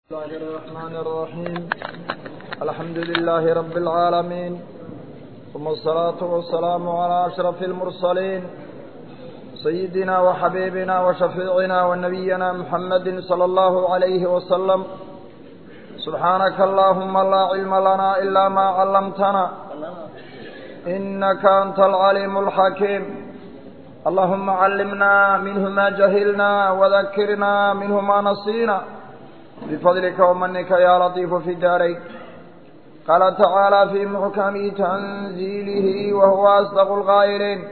الله الرحمن الرحيم الحمد لله رب العالمين ثم الصلاة والسلام على أشرف المرسلين سيدنا وحبيبنا وشفيعنا ونبينا محمد صلى الله عليه وسلم سبحانك اللهم لا علم لنا إلا ما علمتنا إنك أنت العليم الحكيم اللهم علمنا منه ما جهلنا وذكرنا منه ما نسينا بفضلك ومنك يا لطيف في الدارين قال تعالى في محكم تنزيله وهو أصدق القائلين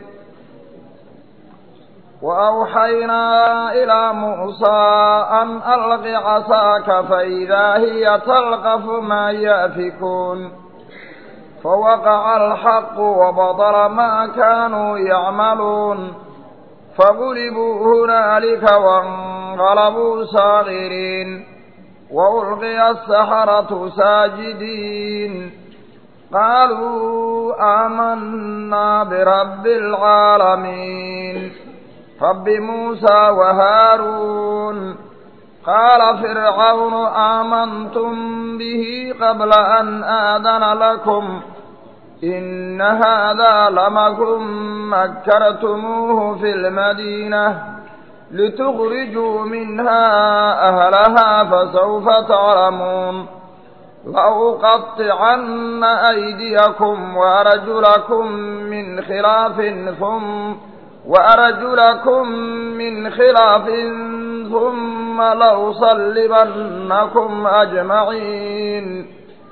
وأوحينا إلى موسى أن ألق عصاك فإذا هي تلقف ما يأفكون فوقع الحق وبطل ما كانوا يعملون فغلبوا هنالك وانقلبوا صاغرين وألقي السحرة ساجدين قالوا آمنا برب العالمين رب موسى وهارون قال فرعون آمنتم به قبل أن آذن لكم إن هذا لمكم مكرتموه في المدينة لتخرجوا منها أهلها فسوف تعلمون لأقطعن أيديكم وأرجلكم من خلاف ثم وأرجلكم من خلاف ثم لأصلبنكم أجمعين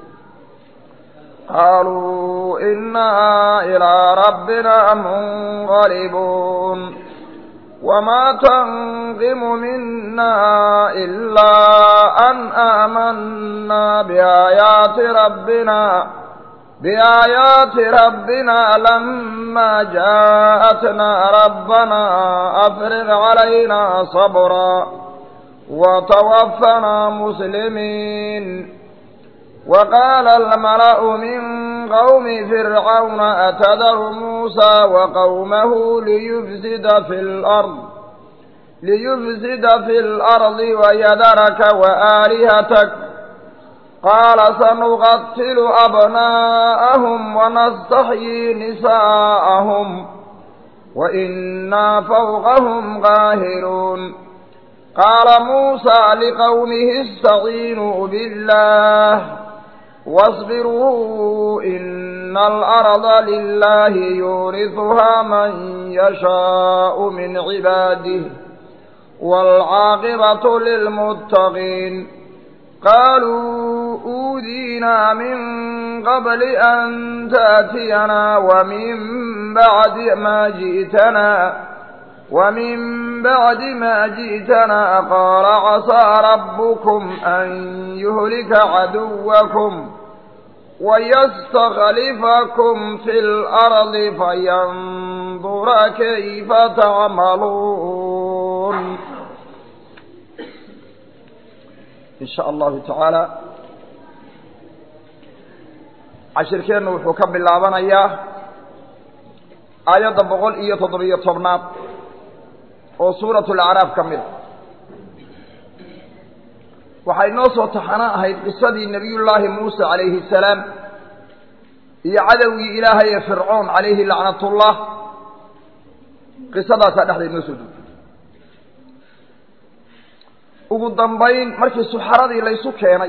قالوا إنا إلى ربنا منقلبون وما تنقم منا إلا أن آمنا بآيات ربنا بآيات ربنا لما جاءتنا ربنا أفرغ علينا صبرا وتوفنا مسلمين وقال الملأ من قوم فرعون أتذر موسى وقومه ليفسد في الأرض ليفسد في الأرض ويذرك وآلهتك قال سنقتل أبناءهم ونستحيي نساءهم وإنا فوقهم قاهرون قال موسى لقومه استعينوا بالله واصبروا إن الأرض لله يورثها من يشاء من عباده والعاقبة للمتقين قالوا أوذينا من قبل أن تأتينا ومن بعد ما جئتنا ومن بعد ما جئتنا قال عسى ربكم أن يهلك عدوكم ويستخلفكم في الأرض فينظر كيف تعملون إن شاء الله تعالى cashirkeennu wuxuu ka bilaabanayaa aayadda boqol iyo toddobiyo tobnaad oo suuratu alacraaf ka mid a waxay noo soo taxano ahayd qisadii nebiyullaahi muuse calayhi salaam iyo cadowgii ilaahay ee fircoon calayhi lacnatullah qisadaasaa dhexdeed noo soo duugtay ugu dambayn markii suxaradii laysu keenay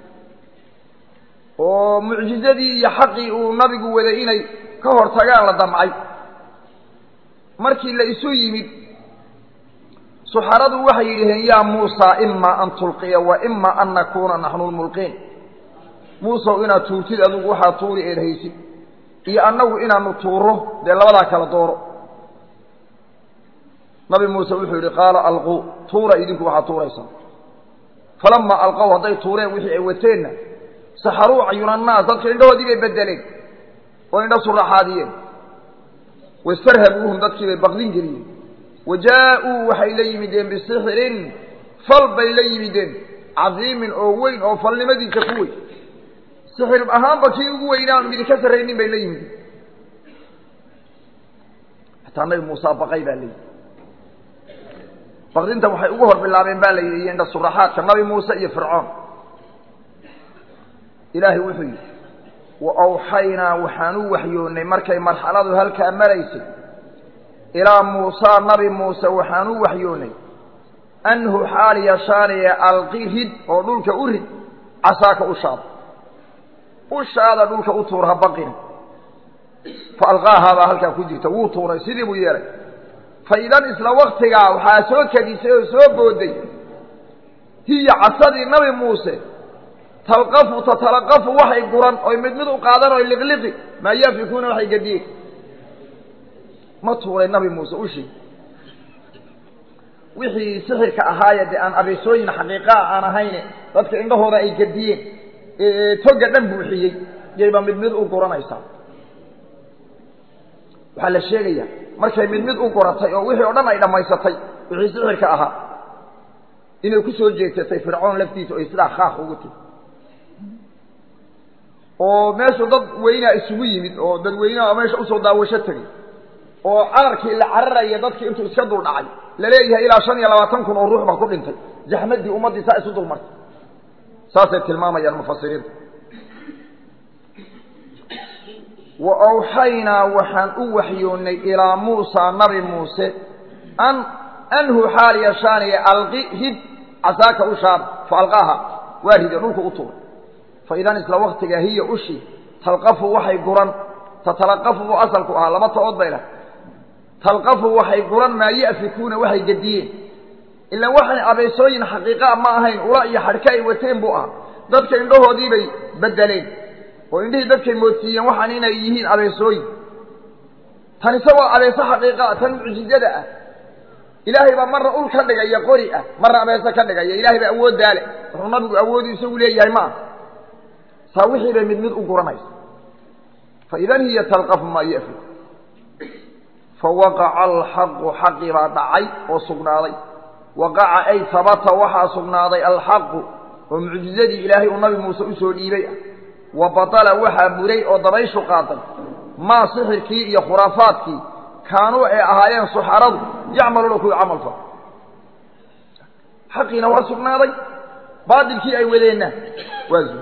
oo mucjizadii iyo xaqii uu nabigu waday inay ka hor tagaan la damcay markii la isu yimid suxaradu waxay yidhaheen yaa muusa ima an tulqiya wa ima an nakuuna naxnu lmulqiin muusow inaad tuurtid adigu waxaad tuuri eed haysid iyo annagu inaanu tuuro dee labadaa kala dooro nabi muuse wuxuu yidhi qaala alquu tuura idinku waxaad tuuraysaa falamaa alqow hadday tuureen wixii ay wateenna saxaruu cayuna annaas dadka indhahoodii bay bedeleen oo indha suraxaadiyeen wastarhabuuhum dadkii bay baqdin geliyeen wa jaa-uu waxay la yimideen bisixrin fal bay la yimideen cadiimin oo weyn oo falnimadiisa ku weyn sixir ahaanba kii ugu weynaan midi ka sarraynin bay la yimideen xataa nabi muuse baqay baa layidhi baqdinta waxay ugu hor bilaabeen baa la yidhi iyo indha suraxaadka nabi muuse iyo fircoon ilaahay wuxuu yidhi wa awxaynaa waxaan u waxyoonnay markay marxaladu halkaa maraysay ilaa muusaa nabi muuse waxaan u waxyoonnay anhu xaal yashaanaya alqi rid oo dhulka u rid casaaka ushaada ushaada dhulka u tuur ha baqin fa alqaahaabaa halkaa ku jirta wuu tuuray sidii buu yeelay fa idan isla waktigaa waxaa soo kadisay oo soo booday hiya casadii nabi muuse talqafu tatalaqafu waxay guran oy mid mid u qaadan oy liqliqi maa yaafikuuna waxay gediyeen ma tuuray nabi muuse ushii wixii sixirka ahaaye dee aan abeesooyin xaqiiqaa aan ahayne dadka indhahooda ay gediyeen ee toga dhan buuxiyey yayba mid mid u guranaysaa waxaa la sheegayaa markay mid mid u guratay oo wixii o dhan ay dhammaysatay wixii sixirka ahaa inay ku soo jeegsatay fircoon laftiisa oy sidaa khaaq ugu tiri oo meeshu dad weynaa isugu yimid oo dadweyneha meesha usoo daawasho tegay oo cararkii la cararaya dadkii intuu iska dul dhacay laleeyahay ilaa shan iyo labaatan kun oo ruux baa ku dhintay jaxmadii ummaddii saa isu dulmartay saasay tilmaamayaan mufasiriinta wa awxaynaa waxaan u waxyoonnay ilaa muusaa nabi muuse an anhu xaal yashaanaya alqi hid casaaka ushaada fa alqaaha waa ride dhulka u tuuray fa idan isla waktigaa hiya ushii talqafu waxay guran tatalaqafu buu asalku ahaa laba ta-ood bay leh talqafu waxay guran maa ya'fikuuna waxay gediyeen ilaan waxay abeysooyin xaqiiqaa ma ahayn ula iyo xadhka ay wateen buu ahaa dadka indhahoodii bay bedeleen oo indhihii dadkay moodsiiyeen waxaan inay yihiin abeesooyin tan isagoo abeeso xaqiiqaa tan mucjizada ah ilaahay baa marna ul ka dhigaya qori ah marna abeeso ka dhigaya ilaahay baa awooddaa leh wuxuu nabigu awoodii isagu leeyahay ma aha saa wixii bay mid mid u guranaysa fa idan hiya talqafu maa yafik fawaqaca alxaqu xaqii baa dhacay oo sugnaaday waqaca ay habata waxaa sugnaaday alxaqu oo mucjizadii ilaahay uu nabi muuse usoo dhiibay ah wa batala waxaa buray oo dabayshu qaaday maa sixirkii iyo khuraafaadkii kaanuu ay ahaayeen suxaradu yacmaluuna kuwii camal fal xaqiina waa sugnaaday baatilkii ay wadeenna waa zuul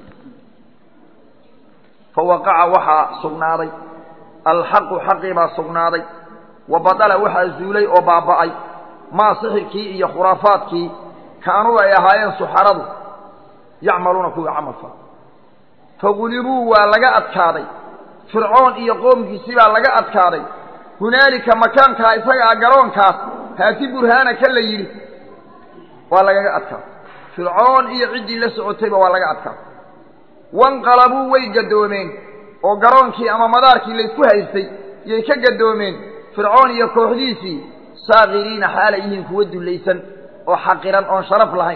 fawaqaca waxaa sugnaaday alxaqu xaqii baa sugnaaday wa badala waxaa zuulay oo baaba'ay maa sixirkii iyo khuraafaadkii kaanuu ay ahaayeen suxaradu yacmaluuna kuwii camal fal fagulibuu waa laga adkaaday fircoon iyo qoomkiisii baa laga adkaaday hunaalika makaankaa isagaa garoonkaas haati burhaanaka la yidhi waa lagaga adkaaday fircoon iyo ciddii la socotayba waa laga adkaaday wanqalabuu way gadoomeen oo garoonkii ama madaarkii laysku haystay yay ka gadoomeen fircoon iyo kooxdiisii saakiriina xaalay yihiin kuwa dullaysan oo xaqiran oon sharaf lahayn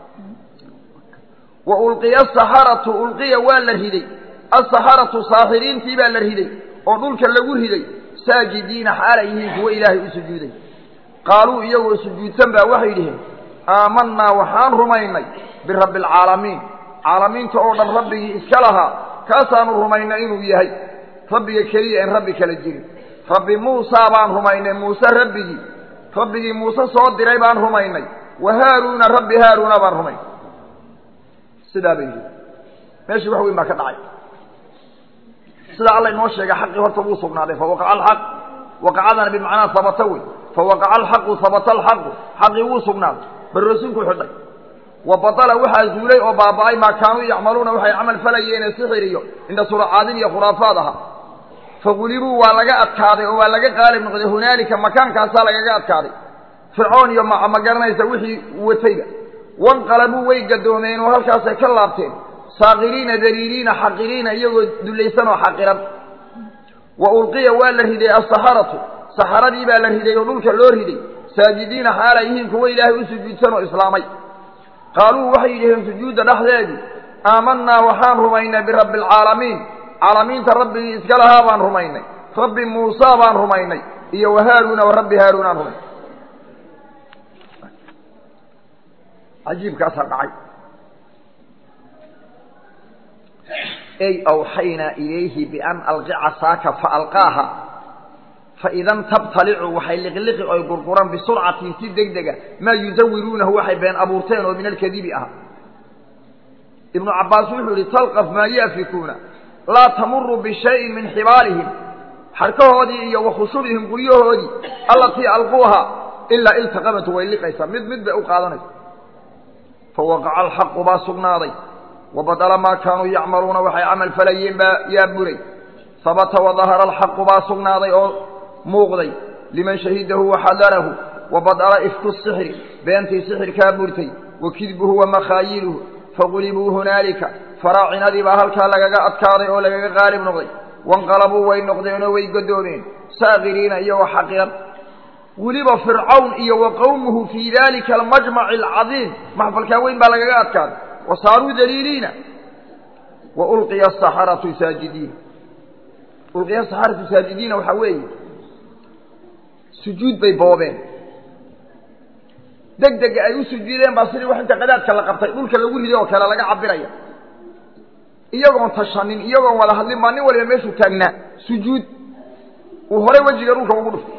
wa ulqiya asaxaratu ulqiya waa la riday asaxaratu saaxiriintii baa la riday oo dhulka lagu riday saajidiina xaalay yihiin kuwa ilaahay u sujuuday qaaluu iyagoo sujuudsan baa waxay dhiheen aamanaa waxaan rumaynay birabbi alcaalamiin caalamiinta oo dhan rabbigii iska lahaa kaasaanu rumaynay inuu yahay rabbiga keliya en rabbi kala jirin rabbi muusaa baan rumaynay muuse rabbigii rabbigii muuse soo diray baan rumaynay wa haaruuna rabbi haaruuna baan rumaynay sidaa bay yihi meeshii wax weyn baa ka dhacay sidaa alla inoo sheegay xaqii horta wuu sugnaaday fawaqaca alxaq waqacadana bimacnaa habata wey fawaqaca alxaqu habata alxaqu xaqii wuu sugnaaday bal rasuulku xidhay wa batala waxaa zuulay oo baaba'ay maa kaanuu yacmaluuna waxay camal falayeene sixir iyo indha suracaadin iyo khuraafaad aha fagulibuu waa laga adkaaday oo waa laga qaalib noqday hunaalika makaankaasaa lagaga adkaaday fircoon iyo ma ma garanaysa wixii watayba wanqalabuu way gadoomeen oo halkaasay ka laabteen saakiriina daliiliina xaqiriina iyagoo dullaysan oo xaqiran wa ulqiya waa la riday asaxaratu saxaradii baa la riday oo dhulka loo riday saajidiina xaala yihiin kuwa ilaahay u sujuudsan oo islaamay qaaluu waxay yidhaheen sujuudda dhexdeedii aamanaa waxaan rumaynay birabbi alcaalamiin caalamiinta rabbigii iska lahaa baan rumaynay rabbi muusaa baan rumaynay iyo wa haaruuna wa rabbi haaruunaan rumaynay cajiibkaasaa dhacay ey awxaynaa ilayhi bian alqi casaaka faalqaaha faidan tabtalicu waxay liqliqi oy gurguran bisurcatin si deg dega maa yusawiruunahu waxay been abuurteen oo min alkadibi ahaa ibnu cabbaas wuxuu yihi talqaf maa yaafikuuna laa tamuru bishayin min xibaalihim xarkahoodii iyo wakhushubihim guryahoodii allatii alquuha ilaa iltaqamatu way liqaysaa mid mid bay u qaadanaysa fawaqaca alxaqu baa sugnaaday wabadala maa kaanuu yacmaluuna waxay camal falayeen baa yaa buray habata wadahara alxaqu baa sugnaaday oo muuqday liman shahidahu waxadarahu wabadala ifku sixri beentii sixirkaa burtay wa kidbuhu wa makhaayiluhu faqulibuu hunaalika faraacinadii baa halkaa lagaga adkaaday oo lagaga qaalib noqday wanqalabuu way noqdeenoo way godoomeen saakiriina iyagoo xaqiran weliba fircawn iyo wa qowmuhu fii dalika almajmaci alcadiim maxfalkaa weyn baa lagaga adkaaday wa saaruu daliiliina wa ulqiya asaxaratu saajidiina ulqiya asaxaratu saajidiina waxaa weeye sujuud bay boobeen deg dega ay u sujuudeen baa sidii wax inta qadaadka la qabtay dhulka lagu riday oo kale laga cabiraya iyagoon tashanin iyagoon wada hadlin baa nin waliba meeshuu taagnaa sujuud uu horay wejiga dhulka ugu dhuftay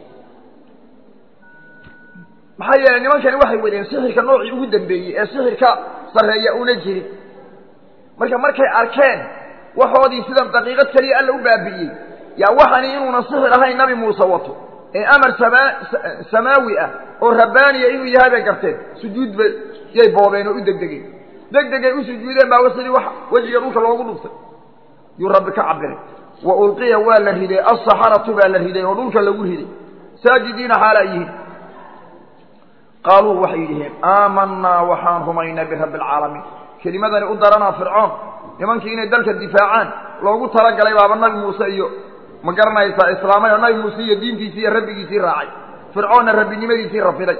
maxaa yeelay nimankani waxay wadeen sixirka noocii ugu dambeeyey ee sixirka sarreeya una jirin marka markay arkeen waxoodii sidan daqiiqad keliya alla u baabi'iyey yaa waxani inuuna sixir ahayn nabi muuse wato ee amar samaa samaawi ah oo rabbaaniya inuu yahay bay garteen sujuud bay yay boobeen oo u degdegeen deg degay u sujuudeen baa sidii wax wejiga dhulka loogu dhuftay yuu rabbi ka cabiray wa ulqiya waa la riday asaxaratu baa la riday oo dhulka lagu riday saajidiina xaalaa yihiin qaaluu waxay yidhaheen aamanaa waxaan rumaynay birabbi alcaalamiin kelimadani u daranaa fircoon nimankii inay dalka difaacaan loogu talagalay baaba nabi muuse iyo ma garanaysaa islaamay oo nabi muuse iyo diintiisii iyo rabbigiisii raacay fircoonna rabbinimadiisii rafiday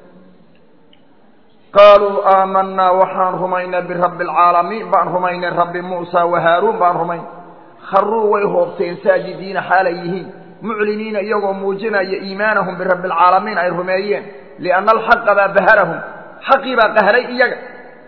qaaluu aamanaa waxaan rumaynay birabbi alcaalamiin baan rumaynay rabbi muusa wa haaruun baan rumaynay kharuu way hoobteen saajidiina xaalay yihiin mucliniina iyagoo muujinaya iimaanahum birabbi alcaalamiin ay rumeeyeen lianna alxaqa baa baharahum xaqii baa qahray iyaga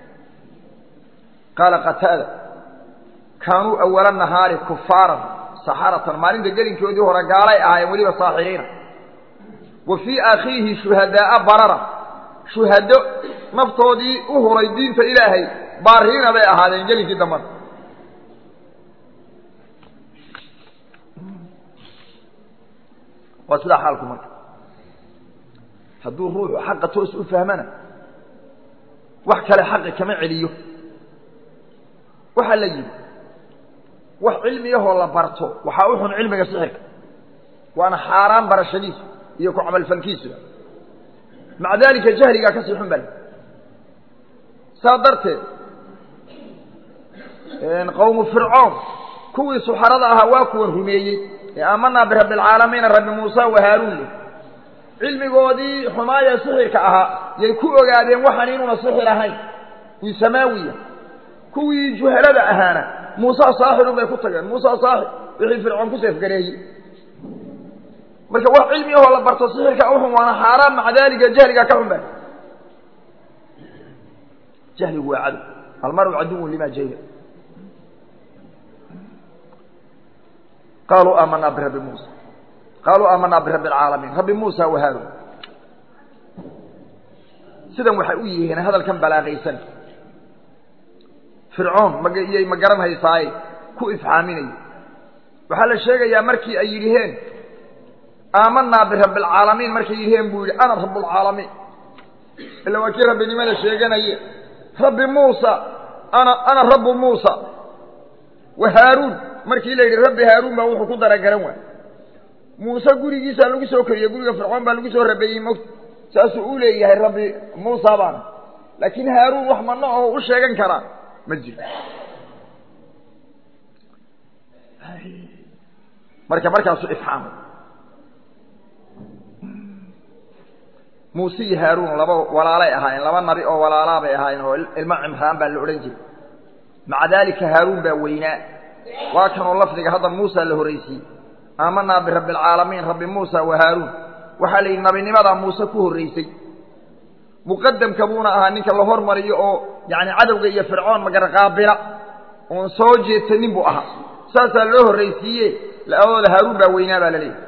qaala qataada kaanuu awala nahaari kufaaran saxaratan maalinta gelinkoodii hore gaalay ahaayeen weliba saaxiriina wa fii akhiihi shuhadaaa barara shuhado naftoodii u huray diinta ilaahay baariina bay ahaadeen gelinkii dambana waa sidaa xaalku marka hadduu ruuxu xaqa toos u fahmana wax kale xaqi kama celiyo waxaa la yidhi wax cilmiyahoo la barto waxaa u xun cilmiga sixirka waana xaaraan barashadiisu iyo ku camalfalkiisuba maca daalika jahligaa kasii xun bal saa darteed qowmu fircoon kuwii suxarada ahaa waa kuwan rumeeyey ee aamanaa birabbi alcaalamiina rabbi muuse wa haaruun leh cilmigoodii xumaaya sixirka ahaa yay ku ogaadeen waxaan inuuna sixir ahayn uu samaawiya kuwii juhalada ahaana muuse saaxirun bay ku tageen muuse saaxir wixii fircoon ku seefgareeyey marka wax cilmi ahoo la barto sixirka uxun waana xaaraan maca daalika jahligaa ka xun ba jahligu waa cadow almaru caduwun lima jahila qaaluu aamanaa birabbi muusa qaaluu aamanaa birabbi alcaalamiin rabbi muusa wa haaruun sidan waxay u yihiin hadalkan balaaqaysan fircoon magiyay ma garan haysaaye ku ifxaaminaya waxaa la sheegayaa markii ay yidhiheen aamanaa birabbi alcaalamiin markay yidhiheen buu yidhi ana rabbulcaalamiin ila waa kii rabbinimada sheeganaye rabbi muusa ana ana rabbu muusa wa haaruun markii la yidhi rabbi haaruun baa wuxuu ku daragaran waay muuse gurigiisaa lagu soo koriyey guriga fircoon baa lagu soo rabeeyey mogt saasuu u leeyahay rabbi muusa baana laakiin haaruun wax mana oo u sheegan karaa ma jiro marka markaasuu ifxaamay muuse iyo haaruun laba walaalay ahaayeen laba nabi oo walaalaa bay ahaayeen oo ilmo cimraan baa la odhan jiray maca daalika haaruun baa weynaa waa kanoo lafdiga hadda muusa la horraysiiyey aamanaa birabbi alcaalamiin rabbi muusa wa haaruun waxaa la yidhi nabinimadaa muuse ku horraysay muqadamka buuna ahaa ninka la hormariyo oo yacni cadowga iyo fircoon magarqaabila oon soo jeedsanin buu ahaa saasaa loo horraysiiye labadooda haaruun baa weynaa baa la leeyahy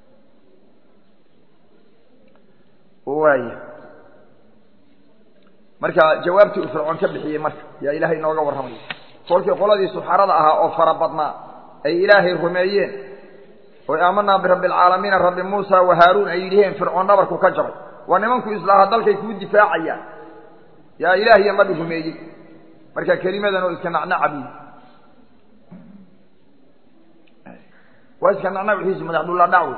waaya marka jawaabtii uu fircoon ka bixiyey marka yaa ilaahay inooga warramaya kolkii qoladii suxarada ahaa oo fara badnaa ay ilaahay rumeeyeen oy aamanaa birabbi alcaalamiina rabbi muusa wa haaruun ay yidhiheen fircoon dhabarku ka jabay waa nimanku islaaha dalkay kuu difaacayaan yaa ilaahiyo nabi rumeeyey marka kelimadan oo iska nacnaca buyi waa iska nacnaciisi madaxdulla dhacwey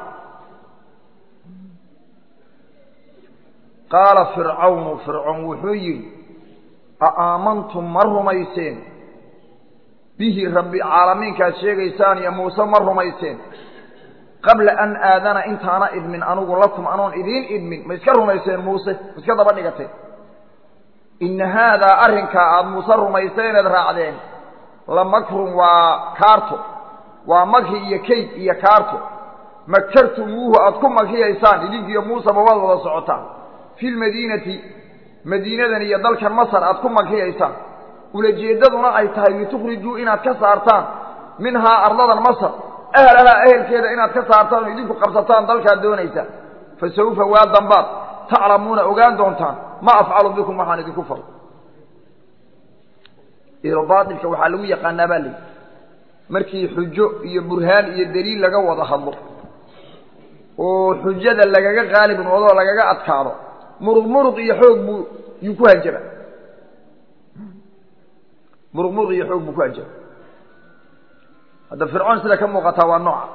qaala fircawnu fircoon wuxuu yidhi a aamantum ma rumayseen bihi rabbi caalamiinkaad sheegaysaan iyo muuse ma rumayseen qabla an aadana intaana idmin anugu lakum anoon idiin idmin ma iska rumayseen muuse ma iska daba dhigateen inna haadaa arrinkaa aada muuse rumayseeneed raacdeen la makrun waa kaarto waa makri iyo kayd iyo kaarto makartumuuhu aad ku makriyaysaan idinkiiyo muuseba waad wada socotaan fi lmadiinati madiinadan iyo dalkan masar aad ku makriyaysaan ulajeeddaduna ay tahay litukhrijuu inaad ka saartaan minhaa ardadan masar ahlahaa ehelkeeda inaad ka saartaan oo idinku qabsataan dalkaad doonaysaa fa sawfa waa dambaad taclamuuna ogaan doontaan ma afcalu bikum waxaan idinku falo baailka waxaa lagu yaqaanaa baa layidhi markii xujo iyo burhaan iyo daliil laga wada hadlo oo xujada lagaga qaalib noodoo lagaga adkaado muruq muruq iyo xoog buu yuu ku hanjaba muruq muruq iyo xoog buu ku hanjaba hadda fircoon sida ka muuqataa waa nooca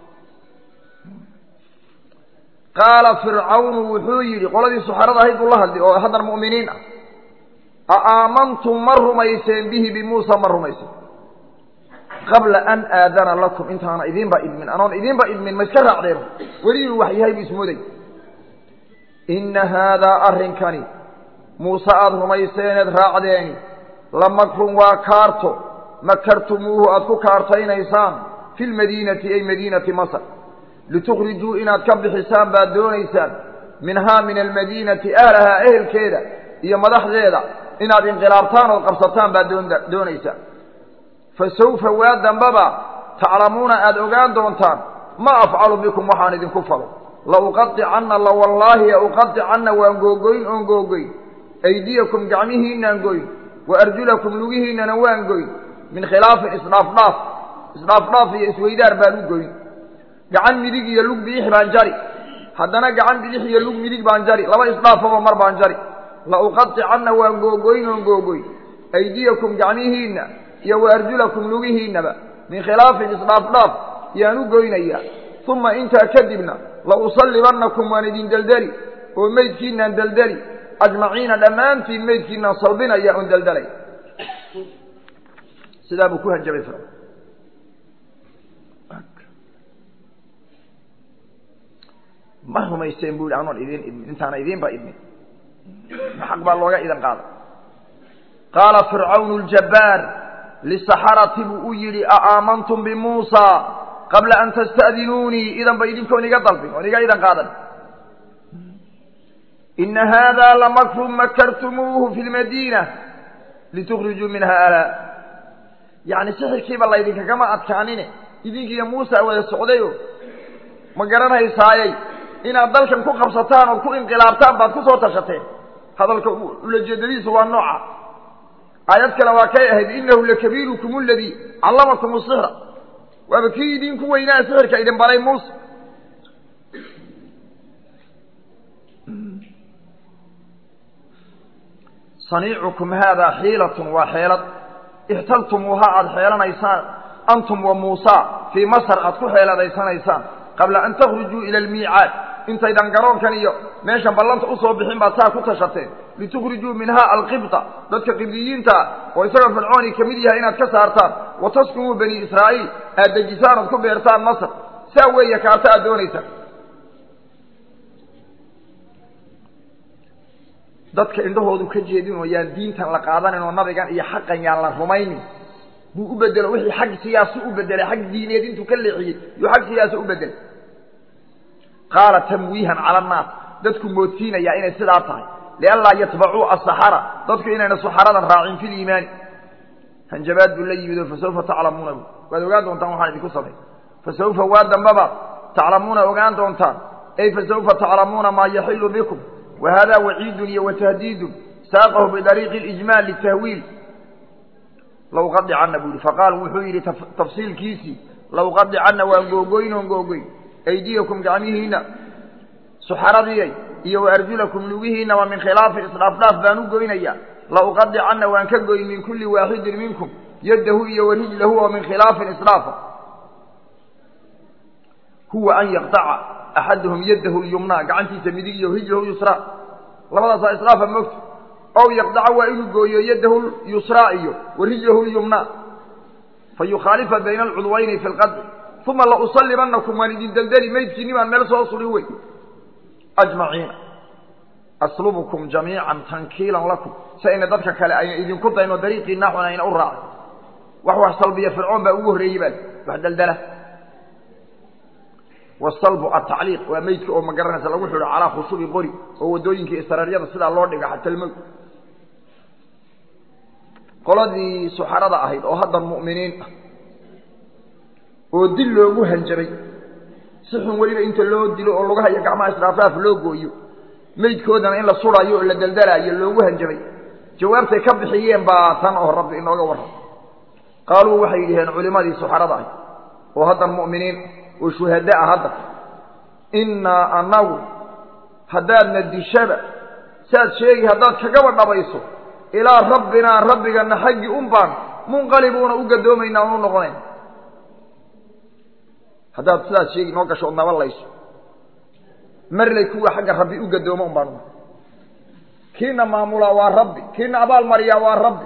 qaala fircawnu wuxuu yidhi qoladii suxarada ahayd buu la hadlay oo haddana mu'miniin ah a aamantum ma rumayseen bihi bimuusa ma rumayseen qabla an aadana lakum intaana idiinba idmin anoon idiinba idmin ma iska raacdeen weli inuu wax yahay buu ismooday inna haadaa arrinkani muuse aada rumayseeneed raacdeeni la makrun waa kaarto makartumuuhu aad ku kaartaynaysaan fi lmadiinati ay madiinati masr litukhrijuu inaad ka bixisaan baad doonaysaan minhaa min almadiinati ahlahaa ehelkeeda iyo madaxdeeda inaad inqilaabtaan ood qabsataan baad doonaysaan fa sawfa waa dambaba taclamuuna aada ogaan doontaan ma afcalu bikum waxaan idinku falo lauqadicanna la wallaahi uqadicanna waan googoyn oon googoyn aydiyakum gacmihiinaan goyn wa arjulakum lugihiinana waan goyn min khilaafin isdhaafdhaaf isdhaafdhaaf iyo isweydaar baan u goyn gacan midig iyo lug bidix baan jari haddana gacan bidix iyo lug midig baan jari laba isdhaafaba mar baan jari la uqadicanna waan googoyn oon googoyn aydiyakum gacmihiinna iyo wa arjulakum lugihiinnaba min khilaafin isdhaafdhaaf yaan u goynayaa uma intaa kadibna la usallibannakum waan idin deldeli oo meydkiinaan deldeli ajmaciina dhammaantiin meydkiinaan salbinaya oon deldelay sidaa buu ku hanjabay fircoon ma rumayseen buu yihi anoon idiin idmin intaana idiinba idmin xaq baa looga idan qaada qaala fircawnu ljabbaar lisaxarati buu u yidhi a aamantum bimuusa qabla an tasta'dinuunii idanba idinkoon iga dalbin oon iga idan qaadan ina haadaa lamakrun makartumuuhu fi lmadiina litukhrijuu minha alaa yacni sixirkiiba laydinkagama adkaanine idinkiiyo muusa wada socdayo ma garanaysaayey inaad dalkan ku qabsataan ood ku inqilaabtaan baad ku soo tashateen hadalka ulajeedadiisu waa nooca aayad kale waa kay ahayd inahu lakabiirukum aladii callamakum sixra waaba kii idinku weynaa sixirka idin baray muuse saniicukum haadaa xiilatun waa xeelad ixtaltumuuhaa aada xeelanaysaan antum wa muusa fii masr aad ku xeeladaysanaysaan qabla an takhrujuu ila almiicaad intaydan garoonkan iyo meeshan ballanta usoo bixin baad saa ku tashateen litukhrijuu minhaa alqibta dadka qibdiyiinta ah oo isagoo fircooni ka mid yahay inaad ka saartaan wa taskunuu bani israa'iil aad dejisaan ood ku beertaan masr saa weeye kaarta aad doonaysaan dadka indhahoodu ka jeedin oo yaan diintan la qaadanin oo nabigan iyo xaqan yaan la rumaynin buu u bedelo wixii xag siyaasi u bedelay xag diineed intuu ka leexiyey yuu xag siyaasa u bedelay qaala tamwiihan cala annaas dadku moodsiinayaa inay sidaa tahay lianlaa yatbacuu asaxara dadku inayna saxaradan raacin fi liimaani hanjabaad buu la yimido fasawfa taclamuuna bu waad ogaan doontaan waxaan idinku samay fasawfa waa dambaba taclamuuna ogaan doontaan ay fasawfa taclamuuna maa yaxilu bikum wa haadaa waciidun iyo watahdiidun saaqahu bidariiqi اlijmaal litahwiil lawqadicana buu yihi faqaal wuxuu yidhi tafsiilkiisii lawqadicana waan googoyn oon googoyn aydiyakum gacmihiina suxaradiyay iyo wa arjulakum lugihiina wa min khilaafin isdhaafdhaaf baan u goynaya lauqadicana waan ka goyn min kulli waaxidin minkum yaddahu iyo wa rijlahu oo min khilaafin isdhaafa huwa an yaqtaca axaduhum yaddahu lyumnaa gacantiisa midig iyo rijlahu yusraa labadaasaa isdhaafa moogta ow yaqdaca waa inuu gooyo yaddahu yusraa iyo wa rijlahu lyumnaa fa yukhaalifa bayna alcudwayni fi lqadci uma lausallibanakum waan idin deldeli maydkiinni baan meel soo suri wey ajmaciina aslubukum jamiican tankiilan lakum si ayna dadka kale ayna idinku dayn oo dariiqii naaxun ayna u raacay wax wax salbiya fircoon baa ugu horreeyey baa wax deldela wasalbu atacliiq waa meydka oo ma garanaysa lagu xidho calaa khushubi qori oo waddooyinka israaryada sidaa loo dhiga xatalmowd qoladii suxarada ahayd oo hadda mu'miniin ah oo dil loogu hanjabay si xun weliba inta loo dilo oo lugaha iyo gacmaha israafraaf loo gooyo meydkoodana in la surayo oo la deldelaayo loogu hanjabay jawaabtay ka bixiyeen baa tan oo rabbi inooga warram qaaluu waxay yidhaheen culimadii suxarada ahayd oo haddan mu'miniin oo shuhada ah hadda innaa annagu haddaadna dishaba saad sheegi haddaad kagaba dhabayso ilaa rabbinaa rabbigana xaggii un baan munqalibuuna u gadoomaynaa unu noqonayn haddaad sidaad sheegi noo gasho ood nabalayso marley kuwa xagga rabbi u gadoomo un baanu kiina maamulaa waa rabbi kiina abaal mariyaa waa rabbi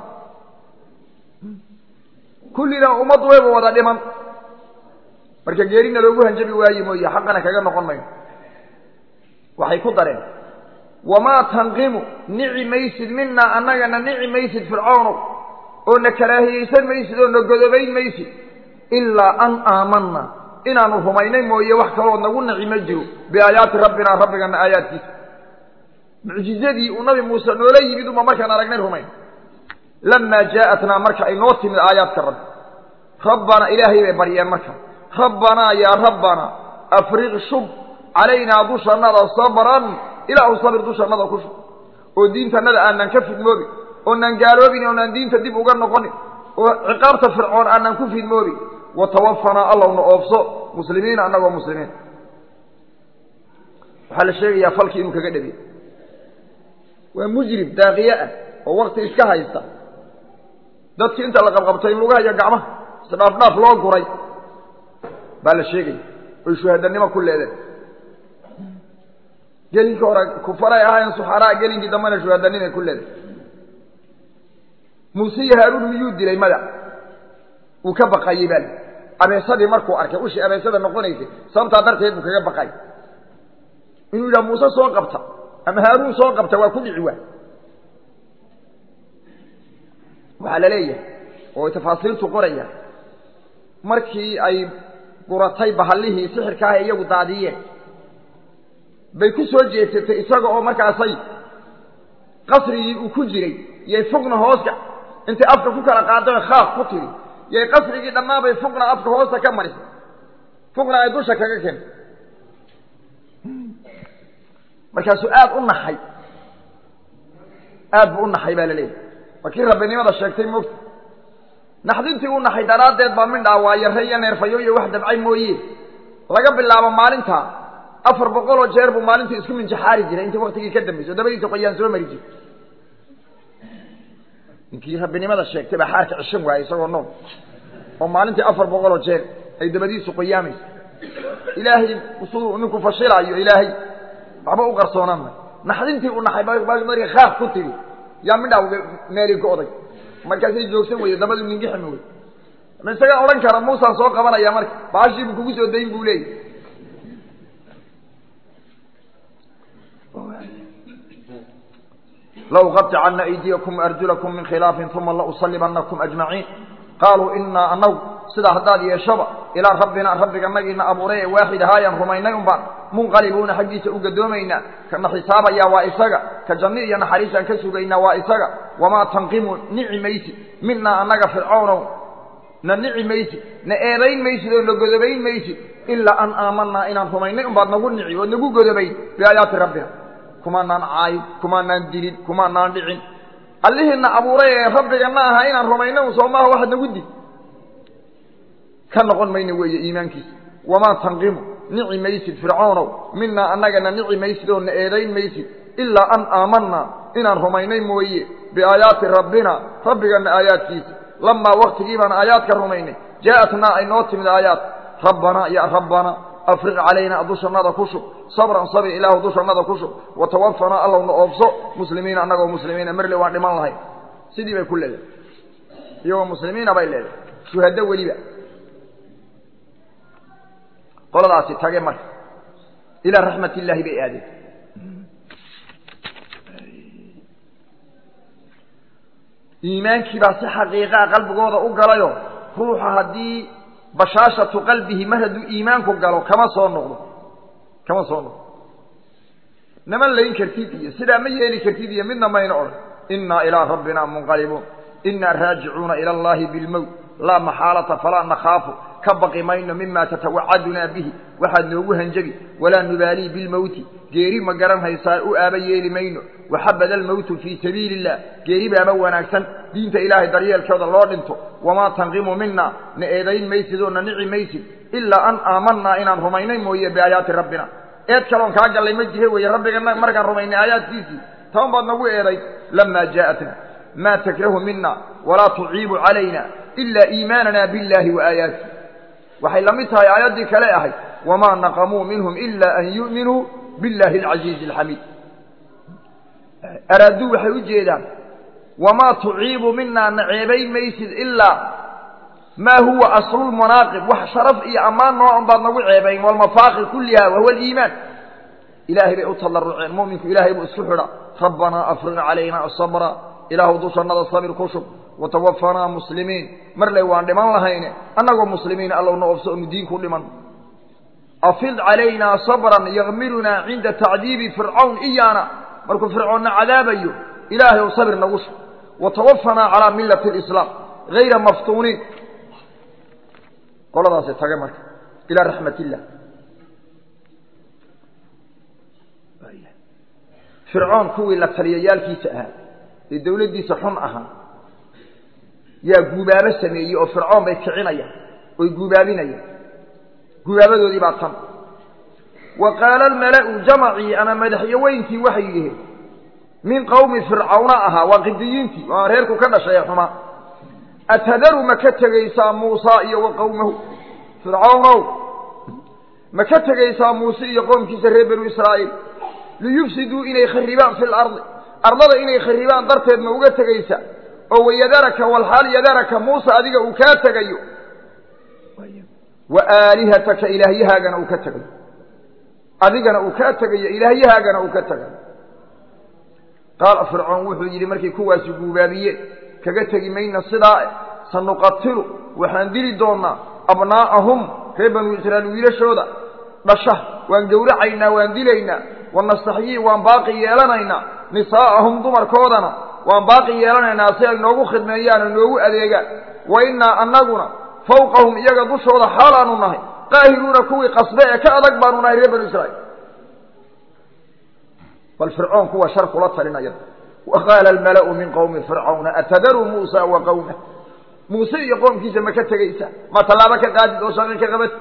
kullina ummaddu wayba wada dhiman marka geerina loogu hanjabi waaye mooye xaqana kaga noqon mayno waxay ku dareen wamaa tanqimu nici maysid minaa annagana nici maysid fircoonow oo na karaahiyeysan maysid oo na godobayn maysid ilaa an aamanna inaanu rumaynay mooye wax kaloo nagu naci ma jiro biaayaati rabbinaa rabbigana aayaadkiisa mucjizadii uu nabi muuse noola yimid uma markaan aragnay rumayn lamaa jaa'atnaa marka ay noo timid aayaadka rabbi rabbanaa ilaahay bay baryeen marka rabbanaa yaa rabbanaa afriq shub calaynaa dushannada sabran ilaahu sabir dushannada ku shub oo diintannada aanan ka fidmoobin oonaan gaaloobin oonaan diinta dib uga noqonin oo ciqaabta fircoon aanan ku fidmoobin watawafanaa allowna oobso muslimiina annagoo muslimiin waxaa la sheegayaa falkii inuu kaga dhabiy waa mujrim daaqiye ah oo wakti iska haysta dadkii inta la qabqabtay in lugaha iyo gacmaha isdhaafdhaaf loo guray baa la sheegaya oy shuhadanimo ku leedeen gelinkii hore kufaray ahayn suxaraa gelinkii dambena shuhadanimay ku leedeen muuse iyo haaruun miyuu dilay mada uu ka baqayey baa abeesadii markuu arkay ushii abeesada noqonaysay sababtaa darteed buu kaga baqay inuu yidhaha muuse soo qabta ama haaruun soo qabta waa ku dhici waa waxaa la leeyahay oo tafaasiirtu qoraya markii ay guratay bahallihii sixirka ah ee iyagu daadiyeen bay ku soo jeesatay isaga oo markaasay qasrigii uu ku jiray yay fogna hooska intay afka ku kala qaadeen khaaf ku tiri yay qasrigii dhammaanbay fogna afka hoosta ka marisay fogna ay dusha kaga keentay markaasuu aad u naxay aad buu u naxay baa la leeyahay waa kii rabbinimada sheegtay moogta naxdintii u naxay daraaddeed baa mindhaa waa yarre iyo neerfayo iyo wax dabcay mooye laga bilaabo maalintaa afar boqoloo jeer buu maalintii isku minjaxaari jiray intii waktigii ka dambaysay o dabadiisa qoyaan soo mari jiray ninkii rabbinimada sheegtay baa xaarka cishan waayey isagoo nool oo maalintii afar boqoloo jeer ay dabadiisu qoyaamaysa ilaahay siduu ninku fashilaayo ilaahay waxba u qarsoonaan may naxdintii u naxay markii khaaf ku tiri yaa midhaa meeli ka oday markaasay joogsan weyde dabadu ningiximi wey ma isagaa odhan kara muusaan soo qabanaya marka baashii buu kugu soo dayn buu leeyahy lauqaطicana aydiyakum arjulakum min khilaafin uma lausallibanakum ajmaciin qaaluu inaa anagu sidaa haddaad yeeshaba ilaa rabbina rabbiganagiina abuuray ee waaxid ahaayaan rumaynay un baan munqalibuuna xaggiisa u gadoomaynaa kana xisaabayaa waa isaga ka janni iyo naxariisaan ka sugaynaa waa isaga wamaa tanqimu nici maysid minaa annaga fircawnow na nici maysid na eedayn maysid oo na godobayn maysid ilaa an aamanaa inaan rumaynay un baad nagu nici ood nagu godobayn biaayaati rabbina kumaanaan caayin kumaanaan dilin kumaanaan dhicin allihiina abuuray ee rabbigana aha inaan rumayno un soo maaha waxaad nagu dil ka noqon mayno weeye iimaankiisa wamaa tanqimu nici maysid fircoonow minaa annagana nici maysid oo na eedayn maysid ilaa an aamanaa inaan rumaynay mooye biaayaati rabbina rabbigana aayaadkiisa lamaa waktigii baan aayaadka rumaynay jaa'atnaa ay noo timid aayaad rabbanaa ya rabbana afriq calaynaa dushannada ku shub sabran sabir ilaahu dushannada ku shub watawafanaa allowna oobso muslimiina annagoo muslimiina marle waan dhiman lahayn sidii bay ku leedahay iyagoo muslimiina bay leedahay shuhado weliba qoladaasi tage marka ilaa raxmat illaahi bay aadeen iimaankii baa si xaqiiqaa qalbigooda u galayo ruuxa haddii bashaashatu qalbihi mar hadduu iimaanku galo kama soo noqdo kama soo noqdo nama layn kartid iyo sidaa ma yeeli kartid iyo midna mayna odhan innaa ilaa rabbina munqalibuun innaa raajicuuna ila allahi bilmowt laa maxaalata falaa nakhaafu ka baqi mayno mima tatawacadunaa bihi waxaad noogu hanjabi walaa nubaalii bilmowti geeri ma garan haysaa u aaba yeeli mayno waxabada almowtu fii sabiili illah geeri baaba wanaagsan diinta ilaahay daryeelkooda loo dhinto wamaa tanqimu mina na eedayn maysid oo na nici maysid ilaa an aamanaa inaan rumaynay mooye biaayaati rabbina eed kaloon kaa gallay ma jihe weeye rabbigana markaan rumaynay aayaadkiisii taban baad nagu eeday lamaa jaa'atna maa takrahu mina walaa tuciibu calayna ilaa iimaanana biاllaahi wa aayaati waxay la mid tahay aayaddii kale ahayd wamaa naqamuu minhum ila an yu'minuu biاllahi alcasiizi alxamiid araaduu waxay u jeedaan wamaa tuciibu minaa naceebayn maysid ilaa maa huwa aslulmanaaqib wax sharaf iyo ammaan noocan baad nagu ceebayn walmafaaqir kulliha wahuwa aliimaan ilaahay bay u tallaruceen mu'minku ilaahay buu isku xidha rabbanaa afriq calayna sabra ilaahu dushannada sabir ku shub watawafanaa muslimiin marley waan dhiman lahayne annagoo muslimiin allowna obso onu diinku dhiman afid calaynaa sabran yakmirunaa cinda tacdiibi fircawn iyaana markuu fircoonna cadaabayo ilaahay ou sabir nagu shub watawafanaa calaa millati alislaam hayra maftuuniin qoladaasi tage marka ilaa raxmat illah fircoon kuwii la taliyayaalkiisa ahaa ee dawladdiisa xun ahaa yaa guubaabo sameeyey oo fircoon bay kicinayaan oy guubaabinayaan guubaabadoodii baa tan wa qaala almala'u jamacii ama madaxyaweyntii waxay yidhaheen min qowmi fircawna ahaa waa qidiyiintii waa reerku ka dhashay ee xumaa atadaru ma ka tegaysaa muusaa iyo wa qowmahu fircawnow ma ka tegaysaa muuse iyo qoomkiisa reer banu israa'iil liyufsiduu inay kharibaan fi lardi ardada inay kharibaan darteed ma uga tegaysa oo wayadaraka walxaal yadaraka muuse adiga uu kaa tegayo wa aalihataka ilaahyahaagana uu ka tegayo adigana uu kaa tegayo ilaahyahaagana uu ka tegayo qaala fircoon wuxuu yidhi markay kuwaasi guubaabiyeen kaga tegi mayna sidaa sanuqatilu waxaan dili doonnaa abnaa'ahum reer banu israa'iil wiilashooda dhasha waan gowracaynaa waan dilaynaa wanastaxyii waan baaqi yeelanaynaa nisaa'ahum dumarkoodana waan baaqi yeelanaynaa si ay noogu khidmeeyaan oo noogu adeegaan wa innaa annaguna fawqahum iyaga dushooda xaalaanu nahay qaahiruuna kuwii qasbe ee ka adag baanu nahay reer banu israa'iil bal fircoon kuwa shar kula talinaya wa qaala almala'u min qowmi fircawna atadaruu muusa wa qowmah muuse iyo qoomkiisa ma ka tegaysa ma tallaabo ka qaadid oo shaqi ka qabat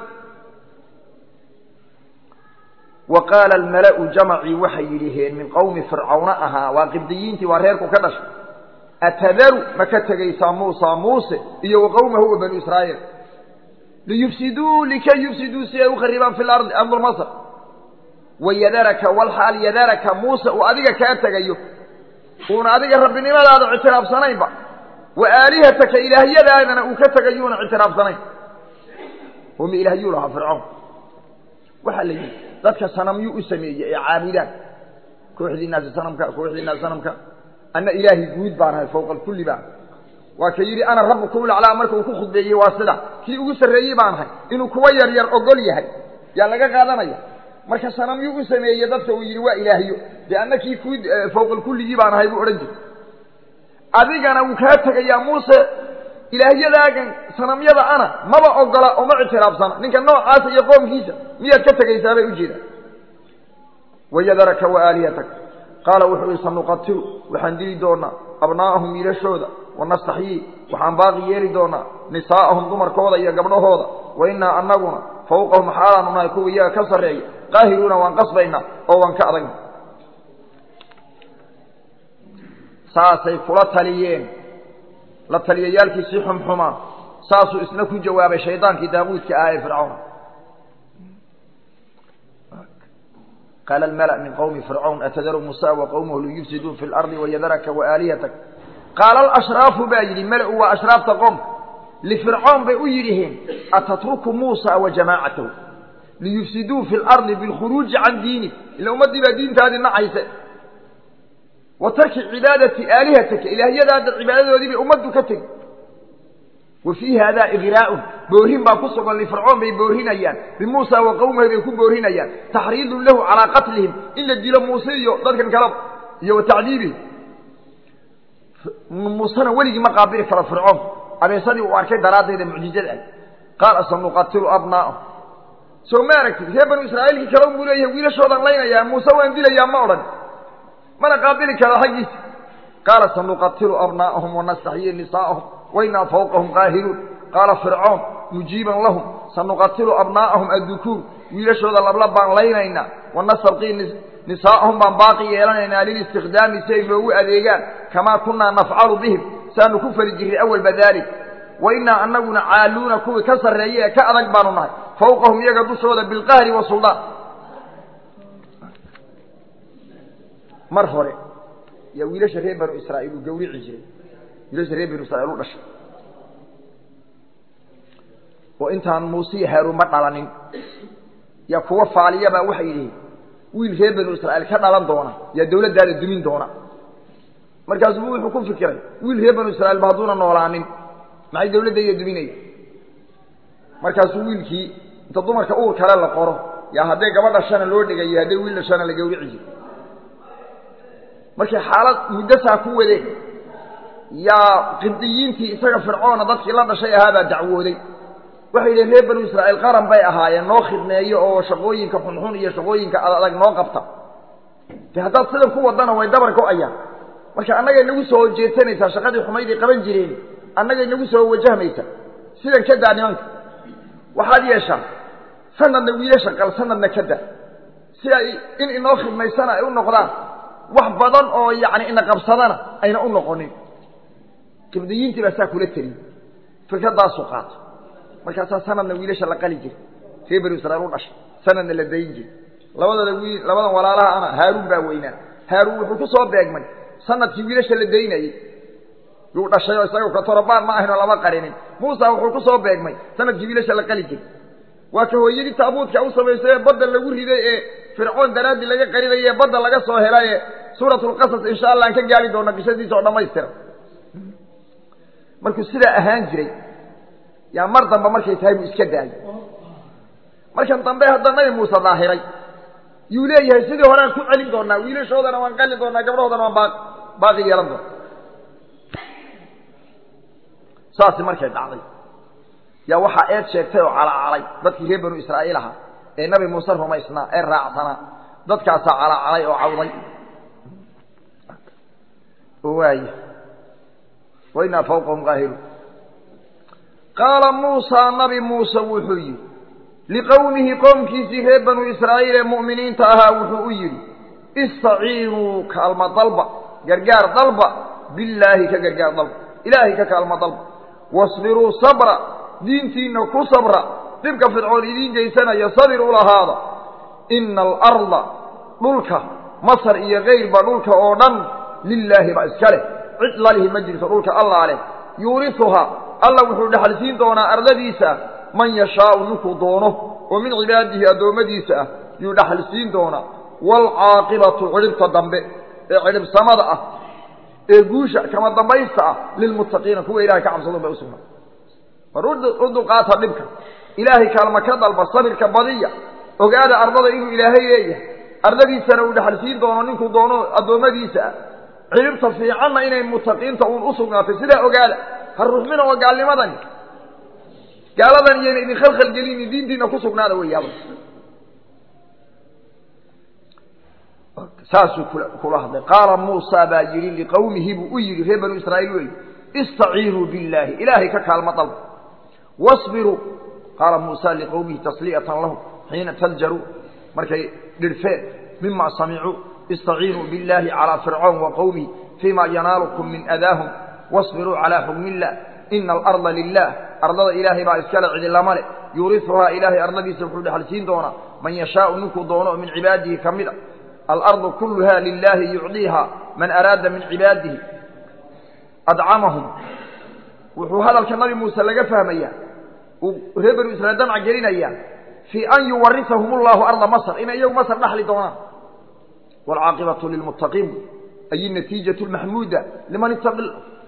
wa qaala almala'u jamacii waxay yidhaheen min qowmi fircawna ahaa waa qibdiyiintii waa reerku ka dhashay atadaru ma ka tegaysaa muusa muuse iyo wa qowmahu wa banu israa'iil liyufsiduu likay yufsiduu si ay u kharibaan fi lardi ardu masr wayadaraka walxaal yadaraka muuse uu adiga kaa tegayo uuna adiga rabbinimadaada ictiraafsanaynba wa aalihataka ilaahyadaadana uu ka tegayuuna ictiraafsanayn uma ilaahyuu lahaa fircoon waxaa la yidhi dadka sanamyuu u sameeyey ee caabudaan kooxdiinaasi sanamka kooxdiinaasi sanamka anna ilaahay guud baan ahay fowqa alkulli baan waa ka yidhi ana rabbukum laclaa marka uu ku khudbeeyey waa sida kii ugu sarreeyey baan ahay inuu kuwa yar yar ogol yahay yaa laga qaadanaya marka sanamyuu u sameeyey dadka uu yidhi waa ilaahyo dee anna kii ku fowqa alkulligii baan ahay buu odhan jiray adigana wuu kaa tegayaa muuse ilaahyadaagan sanamyada ana maba ogola oo ma ictiraafsana ninka noocaasa iyo qoomkiisa miyaad ka tegaysaa bay ujeedaan wayadaraka wa aalihataka qaala wuxuu yihi sanuqatilu waxaan dili doonaa abnaa'ahum wiilashooda wanastaxyii waxaan baaqi yeeli doonaa nisaa'ahum dumarkooda iyo gabdhahooda wa innaa annaguna fawqahum xaalaanu nahay kuwa iyaga ka sarreeya qaahiruuna waan qasbaynaa oo waan ka adagna saasay kula taliyeen la taliyayaalkiisii xumxumaa saasuu isna ku jawaabay shaydaankii daaquudka ahaa ee fircawn qaala almala min qowmi fircawn atadaru musa wa qowmahu liyufsiduu fi lardi wayadaraka waaalihatak qaala alashraafu baa yidhi mala-u waa ashraafta qoomka lifircoon bay u yidhiheen atatruku muusa wa jamaacatahu liyufsiduu fi lardi bilkhuruuji can diinik ila ummaddii baa diintaadii nacayse wa tarki cibaadati aalihataka ilaahyadaada cibaadadoodii bay ummaddu ka tegi wa fii haadaa igraaun boorin baa ku sugan lifircoon bay boorinayaan bimuusa wa qowmahi bay ku boorinayaan taxriidun lahu calaa qatlihim in la dilo muuse iyo dadkan kaleba iyo wa tacdiibihim muusena weligii ma qaabili karo fircoon abeesadii uu arkay daraaddeeda mucjizada ah qaala sanuqatilu abnaa'ahum soo ma aragtid reer banu israa'iilkii kale unbuu leeyahay wiilashoodan laynayaa muuse waan dilayaa ma odhan mana qaabili karo xaggiisa qaala sanuqatilu abnaa'ahum wanastaxyii nisaa'ahum wainaa fawqahum qaahiruun qaala fircoon mujiiban lahum sanuqatilu abnaa'ahum addukuur wiilashooda labla baan laynaynaa wanastabqii nisaa'ahum baan baaqi yeelanaynaa lilistikdaami si ay noogu adeegaan kamaa kunnaa nafcalu bihim saanu ku fali jirray awalba daalik wa innaa annaguna caaluuna kuwii ka sarreeya ee ka adag baanu nahay fawqahum iyaga dushooda bilqahri wasuldaan mar hore yaa wiilasha reer banu israa'iil uu gawrici jiray wiilasha reer banu israiil u dhashay oo intaan muuse iyo haaruunba dhalanin yaa kuwa faaliyabaa waxay yidhihiin wiil reer banu israa'iil ka dhalan doona yaa dawladdaada dumin doona markaasuu wuxuu ku fikiray wiil reer banu israiil ba hadduuna noolaanin maxay dawladdayda duminaya markaasuu wiilkii inta dumarka uur kale la qoro yaa haddee gabadh dhashana loo dhigayo haddee wiil dhashana la gawrici jiro markay xaalad muddasaa ku wadeen yaa qibdiyiintii isaga fircoona dadkii la dhashay ahaabaa dacwooday waxay yidhaheen reer banu israa'iil qaran bay ahaayeen noo khidmeeyo oo shaqooyinka xunxun iyo shaqooyinka adag noo qabta de haddaad sidan ku wadana way dabar go-ayaan marka annagay nagu soo jeedsanaysaa shaqadii xumayday qaban jireen annagay nagu soo wajahmaysaa sidan ka daa nimanka waxaad yeeshaa sanadna wiilasha qal sanadna ka daa si ay in inoo khidmaysana ay u noqdaan wax badan oo yacni ina qabsadana ayna u noqonin qibdiyiintii baa saa kula teliyey fikraddaasuu qaato markaasaa sanadna wiilasha la qali jiray reer banu israiil u dhashay sanadna la dayin jiray labadooda wiil labadan walaalaha ana haaruun baa weynaa haaruun wuxuu ku soo beegmay sanadkii wiilasha la daynayey yuu dhashay oo isaga katorobaan ma ahaynoo lama qarinin muusa wuxuu ku soo beegmay sanadkii wiilasha la qali jiray waa ka hooyadii taabuudka u samaysay ee badda lagu riday ee fircoon daraaddii laga qarinayay ee badda laga soo helay ee suuratulqasas insha allah aan ka gaari doona qisadiisa oo dhammaystira markuu sidaa ahaan jiray yaa mar dambe markay tahay buu iska daayay markan dambe hadda nabi muuse daahiray yuu leeyahay sidii horean ku celin doonaa wiilashoodana waan qali doonaa gabdhahoodana waan baa baaqi yeelan doona saasi markay dhacday yaa waxaa eed sheegtay oo calacalay dadkii reer banu israa'iil ahaa ee nabi muuse rumaysnaa ee raacsanaa dadkaasaa calacalay oo cawday waay wainaa fawqahum qaahiruun qaala muusaa nabi muuse wuxuu yidhi liqowmihi qoomkiisii reer banu israa'iil ee mu'miniinta ahaa wuxuu u yidhi istaciinuu kaalma dalba gargaar dalba billaahi ka gargaar dalba ilaahay ka kaalma dalba wasbiruu sabra diintiinna ku sabra dhibka fircoon idiin geysanaya sabir u lahaada ina alarda dhulka masar iyo kayrba dhulka oo dhan lilaahi ba iska leh cid lalihi ma jirto dhulka allaa leh yuurisuhaa alla wuxuu dhexalsiin doonaa ardadiisa man yashaau ninkuu doono oo min cibaadihi addoommadiisa ah yuu dhexalsiin doonaa waalcaaqibatu cidhibta dambe ee cidhibsamada ah ee guusha kama dambaysta ah lilmuttaqiina kuwa ilahay ka cabsadun bay u sugnaa war u dulqaata dhibka ilaahay kaalma ka dalba sabirka badiya ogaada ardada inuu ilaahay leeyahay ardadiisana uu dhexalsiin doono ninkuu doono addoommadiisa ah cidhibta fiicanna inay muttaqiinta uun u sugnaatay sidaa ogaada ha ruxmina oo gaalnimadani gaaladan iyayna idin khalkhalgelini diintiina ku sugnaada weyaaba saasuu kula hadlay qaala muusa baa yidhi liqowmihi buu u yidhi reer banu israa'iil wey istaciinuu billaahi ilaahay ka kaalmo dalba wasbiruu qaala muusa liqowmihi tasliyatan lahum xiina taljaruu markay dhirfeen mima samicuu istaciinuu billaahi calaa fircoon wa qowmihi fiima yanaalukum min adaahum wasbiruu calaa xukmi illah ina alarda lilah ardada ilaahay baa iskale cidilama leh yuuriuhaa ilaahay ardadiisa wuxuu dhexalsiin doonaa man yashaau ninkuu doono oo min cibaadihi ka mid a alardu kulluha lilaahi yucdiiha man araada min cibaadihi adcamahum wuxuu hadalka nabi muuse laga fahmaya uu reer banu israiil damca gelinaya fii an yuwarisahum allahu arda masr inay iyagu masr dhaxli doonaan waalcaaqibatu lilmuttaqiin ay natiijatu lmaxmuuda liman ittaqi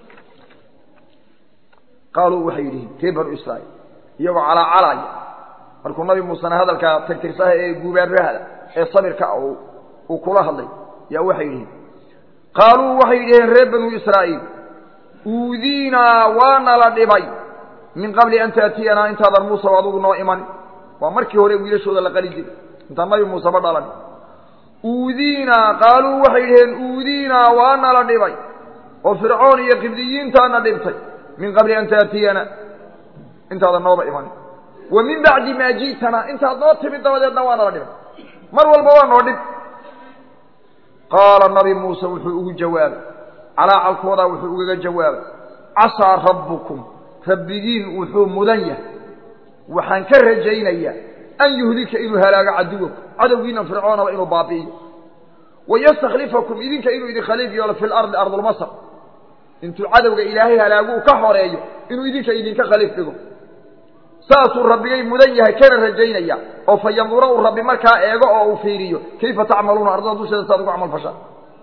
qaaluu waxay yidhihiin reer banu israa'iil iyagoo calaacalaaya markuu nabi muusena hadalkaa tirtirsaha ee guubaarahada ee sabirka uu kula hadlay yaa waxay yidhihiin qaaluu waxay yidhaheen reer banu israa'iil uudiinaa waana la dhibay min qabli an taatiyanaa intaadan muuse adugu noo imanin waa markii hore wiilashooda la qali jiray intaan nabi muuse ma dhalan uudiinaa qaaluu waxay yidhaheen uudiinaa waana la dhibay oo fircoon iyo qibdiyiintaana dhibtay min qabli an taatiyana intaadan nooba imanin wa min bacdi maa ji'tanaa intaad noo timid dabadeedna waana la dhibay mar walba waa noo dhib qaala nabi muuse wuxuu ugu jawaabay calaacalkoodaa wuxuu ugaga jawaabay casaa rabbukum rabbigiin wuxuu mudan yahay waxaan ka rajaynayaa an yuhlika inuu halaago caduwakum cadowgiina fircoonaba inuu baabi'iyo wayastakhlifakum idinka inuu idin khaliif yeelo fi lardi ardulmasr intuu cadowga ilaahay halaaguu ka xoreeyo inuu idinka idinka khaliif dhigo saasuu rabbigay mudan yahay kana rajaynaya oo fa yandura uu rabbi markaa eego oo uu fiiriyo kayfa tacmaluuna ardada dusheeda saad ugu camal fashaan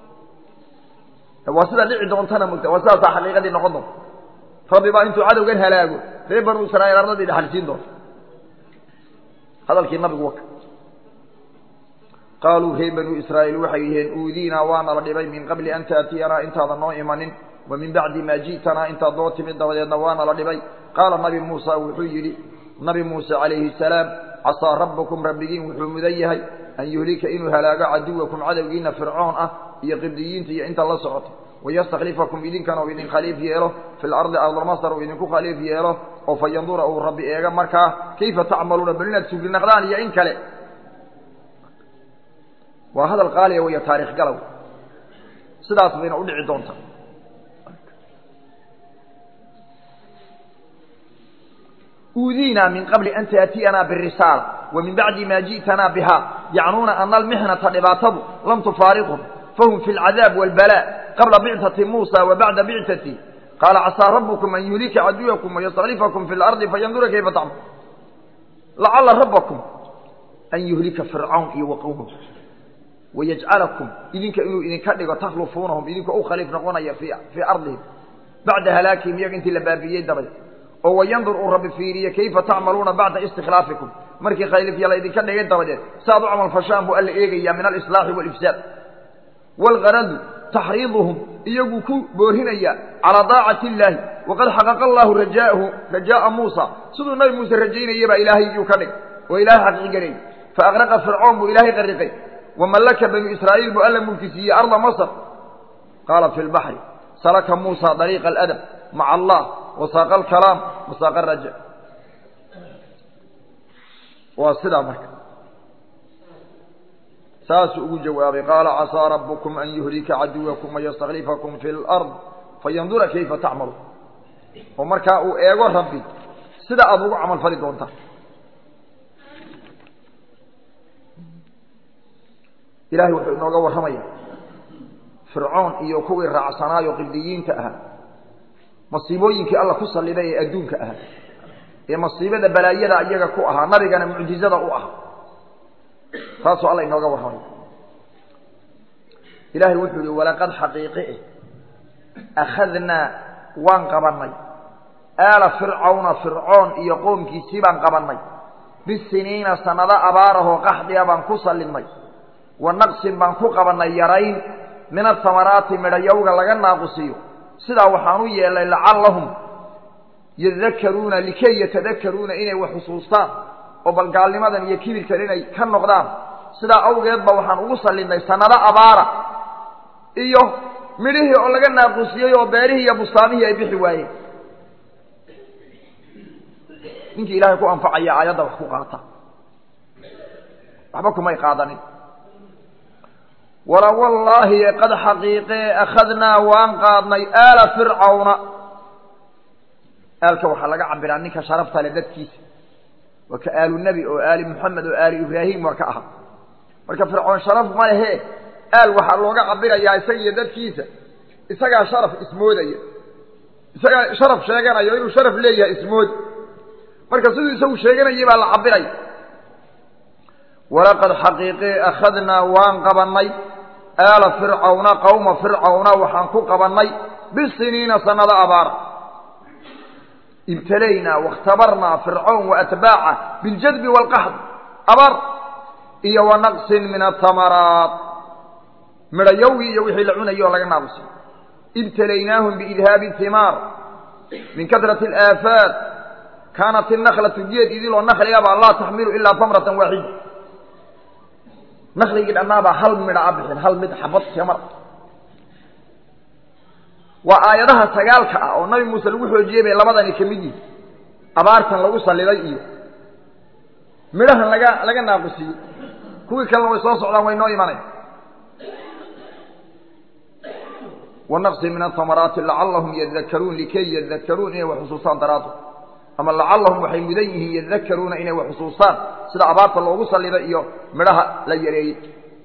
waa sidaa dhici doontana mogta waa sidaasaa xaqiiqadii noqon doonta rabbi baa intuu cadowgan halaago reer banu israa'iil ardadii dhexalsiin doonta hadalkii nabigu waka qaaluu reer banu israa'iil waxay yidhaheen uudiinaa waana la dhibay min qabli an taatiyanaa intaadan noo imanin wa min bacdi maa ji'tanaa intaad noo timid dabadeedna waana la dhibay qaala nabi muusa wuxuu yidhi nabi muuse calayhi salaam casaa rabbakum rabbigiin wuxuu mudan yahay an yuhlika inuu halaago caduwakum cadowgiina fircoon ah iyo qibdiyiinta iyo inta la socota wayastakhlifakum idinkana uu idin khaliif yeelo fi lardi ardulmasr uu idinku khaliif yeelo oo fa yandura uu rabbi eega markaa kayfa tacmaluuna bal inaad suglinaqdaan iyo in kale waa hadal qaaliya weya taarikh galow sidaas bayna u dhici doontaa uudiinaa min qabli an taatiyanaa birisaala wa min bacdi maa ji'tanaa biha yacnuuna ana almixnata dhibaatadu lam tufaariqhum fahum fi alcadaab waalbalaa qabla bictati muusa wa bacda bictati qaala casaa rabbukum an yuhlika caduwakum wayastakhlifakum fi lardi fayandura kayfa tacmal lacala rabbakum an yuhlika fircawn iyo wa qowmahu wayajcalakum idinka inuu idinka dhigo takhlufuunahum idinkoo u khaliif noqonaya fii ardihim bacda halaakihim iyaga intii la baabi'iyey dabadeed oo wayandur uu rabbi fiiriye kayfa tacmaluuna bacda istikhlaafikum markii khaliifya la idinka dhigay dabadeed saaad u camal fashaan buu alla eegayaa min alislaaxi waalifsaad waalgaradu taxriiduhum iyaguu ku boorinayaa calaa daacati illaahi waqad xaqaqa allaahu rajaahu rajaa'a muusa siduu nabi muuse rajaynaya baa ilaahay iyuu ka dhigay oo ilaahay xaqiigalayay fa aqraqa fircoon buu ilaahay qariqay wamallaka banu israa'iil buu alla mulki siiyey arda masr qaala fi lbaxri salaka muusa dariiqa aladab maca allah wasaaqa alkalaam wasaaqa araja waa sidaa marka saasuu ugu jawaabay qaala casaa rabbukum an yuhlika caduwakum wayastakhlifakum fi lard fayandura kayfa tacmalu oo markaa uu eego rabbi sida aada ugu camal fali doontaa ilahay wuxuu inooga warramaya fircoon iyo kuwii raacsanaayo qibdiyiinta ahaa masiibooyinkii alla ku salliday ee adduunka ahaa ee masiibada balaayada iyaga ku ahaa nabigana mucjizada u ahaa taasuu alla inooga warramaya ilaahay wuxuu yihi walaqad xaqiiqi akhadnaa waan qabannay aala fircawna fircoon iyo qoomkiisii baan qabannay bisiniina sannado abaarahoo qaxdiya baan ku sallinnay wa naqsin baan ku qabannay yarayn min asamaraati midhayowga laga naaqusiyo sidaa waxaan u yeelnay lacallahum yadakaruuna likay yatadakaruuna inay wax xusuustaan oo bal gaalnimadan iyo kibirkan inay ka noqdaan sidaa awgeed ba waxaan ugu sallinay sanado abaara iyo midhihii oo laga naaqusiyey oo beerihii iyo bustaamihii ay bixi waayeen ninkii ilaahay ku anfacaya aayadda wax ku qaata waxba kumay qaadanin wala wallaahi qad xaqiiqee akhadnaa waan qaadnay aala fircawna aalka waxaa laga cabiraa ninka sharafta le dadkiisa waa ka aalu nebi oo aali moxamed oo aali ibraahim waa ka aha marka fircoon sharaf ma lehe aal waxaa looga cabirayaa isaga iyo dadkiisa isagaa sharaf ismoodaya isagaa sharaf sheeganayo inuu sharaf leeyahay ismood marka siduu isagu sheeganayay baa la cabiraya walaqad xaqiiqee akhadnaa waan qabannay aala fircawna qawma fircawna waxaan ku qabannay bisiniina sanado abaara ibtalaynaa waاkhtabarnaa fircawn waatbaaca biاljadbi wاlqaxd abar iyo wanaqsin min atamaraat midhayowgii iyo wixii la cunayay oo laga naaqusay ibtalaynaahum biidhaabi himaar min katrati alaafaat kaanat inaklatu geed idiloo nakligabaa laa taxmilu ilaa tamratan waaxida nakligii dhannaabaa hal midha a bixin hal mid xabad tamar waa aayadaha sagaalka ah oo nabi muuse lagu xoojiyey bay labadani ka mid yihin abaartan lagu salliday iyo midhahan laga laga naaqusiyey kuwii kalena way soo socdaan way noo imanaya wanaqsi min atamaraati lacallahum yadakaruun likay yadakaruun inay wax xusuustaan daraado ama lacallahum waxay mudan yihiin yadakaruuna inay wax xusuustaan sida abaarta loogu salliday iyo midhaha la yareeyey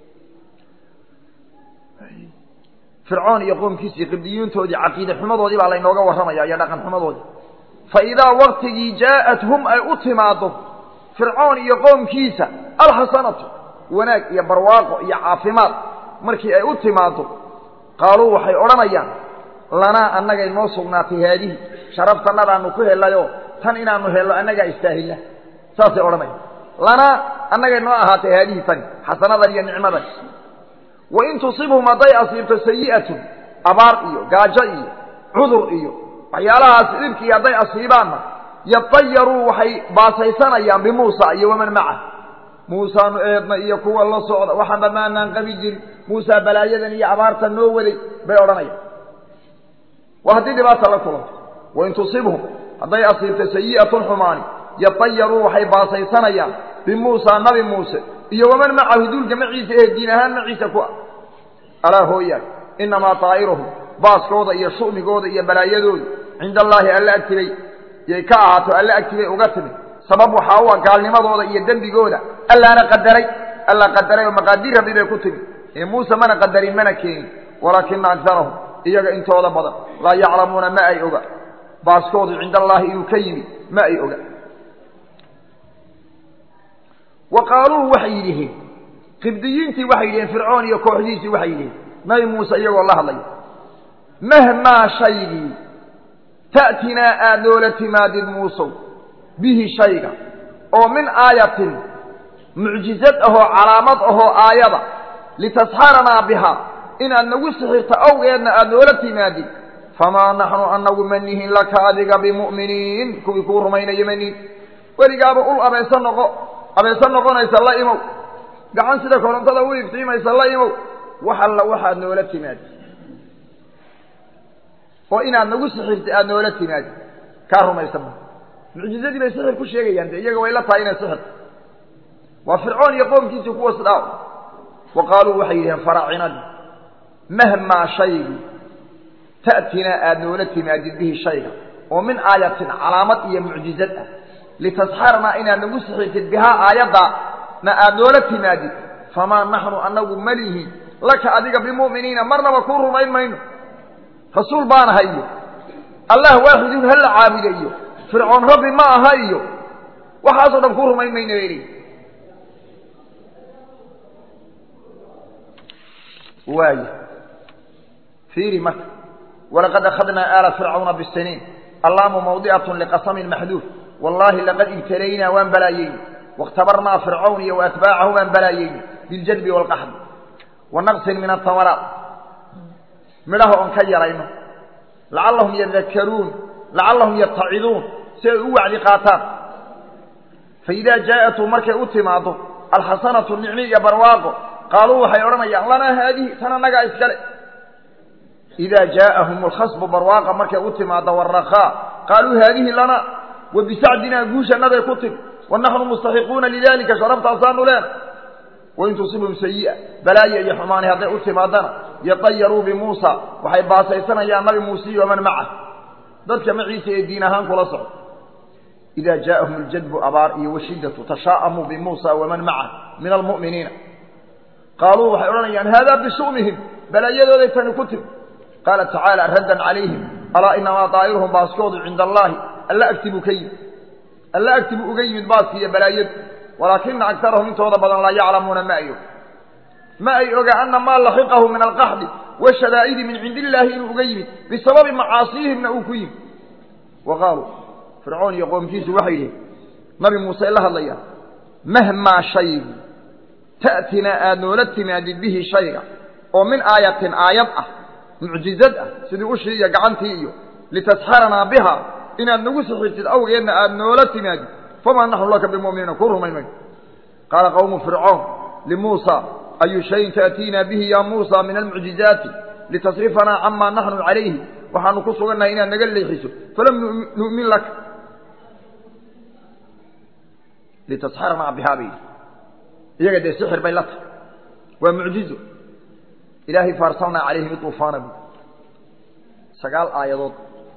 fircoon iyo qoomkiisii qibdiyuuntoodii caqiide xumadoodii baa laynooga warramaya iyo dhaqan xumadoodii fa idaa waktigii jaa'athum ay u timaaddo fircoon iyo qoomkiisa alxasanatu wanaag iyo barwaaqo iyo caafimaad markii ay u timaaddo qaaluu waxay odhanayaan lanaa annagay noo sugnaatay haadihi sharaftannadaanu ku helayoo tan inaanu hello annagaa istaahilla saasay odhanayaan lanaa annagay noo ahaatay haadihi tani xasanadan iyo nicmadan wain tusibhum hadday asiibto sayi'atun abaar iyo gaajo iyo cudur iyo waxyaalahaas dhibkii hadday asiibaanna yatayaruu waxay baasaysanayaan bimuusa iyo waman macah muusaanu eedna iyo kuwa la socda waxaanba maanaan qabi jirin muusaa balaayadan iyo abaartan noo waday bay odhanayaan waa haddii dhibaata la kulanto wain tusibhum hadday asiibto sayi'atun xumaani yatayaruu waxay baasaysanayaan bimuusa nabi muuse iyo waman macahu duulka maciisa ee diin ahaan maciisa ku ah alaa hooyaay innamaa taa'iruhum baaskooda iyo shu'migooda iyo balaayadooda cinda allaahi alla agtibay yay ka ahaato alla agtibay uga timid sabab waxaa u ah gaalnimadooda iyo dembigooda allaana qadaray alla qadaray oo maqaadiir rabbi bay ku timid ee muuse mana qadarin mana keenin walaakina agarahum iyaga intooda badan laa yaclamuuna ma ay oga baaskoodu cinda allaahi inuu ka yimid ma ay oga wa qaaluu waxay yidhiheen qibdiyiintii waxay yidhiheen fircoon iyo kooxdiisii waxay yidhiheen nabi muuse iyagoo la hadlaya mahmaa shaygii ta'tinaa aad noola timaadid muusow bihi shayga oo min aayatin mucjizad ahoo calaamad ahoo aayada litasxaranaa bihaa inaad nagu sixirto awgeedna aad noola timaadid famaa naxnu anagu ma nihin laka adiga bimu'miniin kuwii kuu rumaynaya ma nihin weligaaba ul abeeso noqo abeeso noqonaysa la imow gacan sida korontada u iftiimaysa la imow wax alla waxaad noola timaadi oo inaad nagu sixirta aada noola timaadi kaa rumaysa ma mucjizadii bay sixir ku sheegayaan dee iyaga way la tahay inay sixir waa fircoon iyo qoomkiisii kuwa sidaa wa qaaluu waxay yidhaheen faraacinadii mahmaa shaygii ta'tinaa aada noola timaadid bihi shayga oo min aayatin calaamad iyo mucjizad ah litasxarnaa inaad nagu sixirtid bihaa aayaddaa na aada noola timaadid famaa naxnu annagu malihin laka adiga bimu'miniina marnaba kuu rumayn mayno rasuul baanaha iyo allah waaxidun ha la caabuda iyo fircoon rabbi ma aha iyo waxaasoo dhan kuu rumayn mayno bay leeyihi waay fiiri marka walaqad akhadnaa aala fircawna bisiniin allaamu mawdi'atun liqasamin maxduuf wallaahi laqad ibtalaynaa waan balaayeyni waاkhtabarnaa fircawn iyo waatbaacahu waan balaayeyni biاljadbi wاlqaxdi wa naqsin min atamaraat midhaha oon ka yarayno lacallahum yadakaruun lacallahum yataciduun si ay u wacdi qaataan faidaa jaa'atuu markay u timaaddo alxasanatu nicmi iyo barwaaqo qaaluu waxay odhanayaan lanaa haadihi tan annagaa iskale idaa jaa'ahum alkhasbu barwaaqa markay u timaada warakaa qaaluu haadihi lana wa bisacdinaa guushanaday ku timi wa naxnu mustaxiquuna lidalika sharabtaasaanu leena wain tusibhum sayi'a balaaya iyo xumaani hadday u timaadana yatayaruu bimuusa waxay baasaysanayaan nabi muuse iyo waman macah dadka maciisa ee diin ahaan kula socda idaa jaa'ahum aljadbu abaar iyo washiddatu tashaa'amuu bimuusa waman macah min almu'miniina qaaluu waxay odhanayaan haadaa bisu'mihim balaayadooday tani ku timi qaala tacaala raddan calayhim alaa inamaa daa'iruhum baaskoodu cinda allaahi alla agtibu ka yimid alla agtibu uga yimid baaski iyo balaayadu walaakina agarahum intooda badan laa yaclamuuna ma ay og ma ay oga ana maa laxiqahu min alqaxdi washadaa'idi min cindi illaahi inuu uga yimid bisababi macaasiyihimna uu ku yimid wa qaaluu fircoon iyo qoomkiisu waxay yidhi nabi muuse la hadlayaan mahmaa shaygu ta'tinaa aad noola timaadid bihi shayga oo min aayatin aayad ah mucjizad ah sidii ushii iyo gacantii iyo litasxaranaa biha inaad nagu sixirtid awgeedna aad noola timaadid famaa naxnu laka bimuminiina ku rumayn mayno qaala qawmu fircoon limuusa ayu shayin taأtiina bihi ya muusa min almucjizaati litasrifanaa camaa naxnu calayhi waxaanu ku sugannahay inaad naga leexiso falam nu'min laka litasxaranaa bihaa bay yidhi iyaga dee sixir bay la tahay waa mucjizo ilaahay faarsalnaa calayhim iuufaana bu sagaal aayadood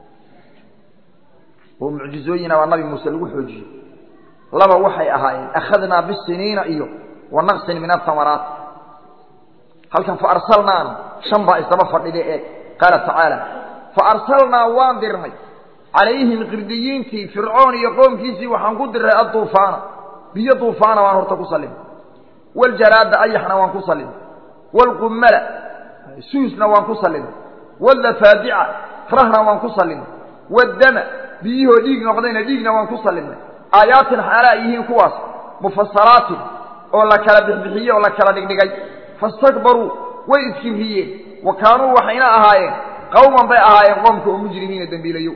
oo mucjizooyina baa nabi muuse lagu xoojiyey laba waxay ahaayeen akhadnaa bisiniina iyo wa naqsin min ahamaraat halkan fa arsalnaana shan baa isdaba fadhida ee qaala tacaala fa arsalnaa waan dirnay calayhim qirdiyiintii fircoon iyo qoomkiisii waxaan ku diray adduufaana biyo duufaana waan horta ku sallimay waljaraada ayaxna waan ku sallimay waalqummala suusna waan ku sallimay wallafaadica rahna waan ku sallimay waddama biyihoo dhiig noqdayna dhiigna waan ku sallimnay aayaatin xaala ay yihiin kuwaas mufasaraatin oo la kala bixbixiyey oo la kala dhigdhigay fastakbaruu way iskirriyeen wa kaanuu waxayna ahaayeen qawman bay ahaayeen qoomka oo mujrimiina dembiilayo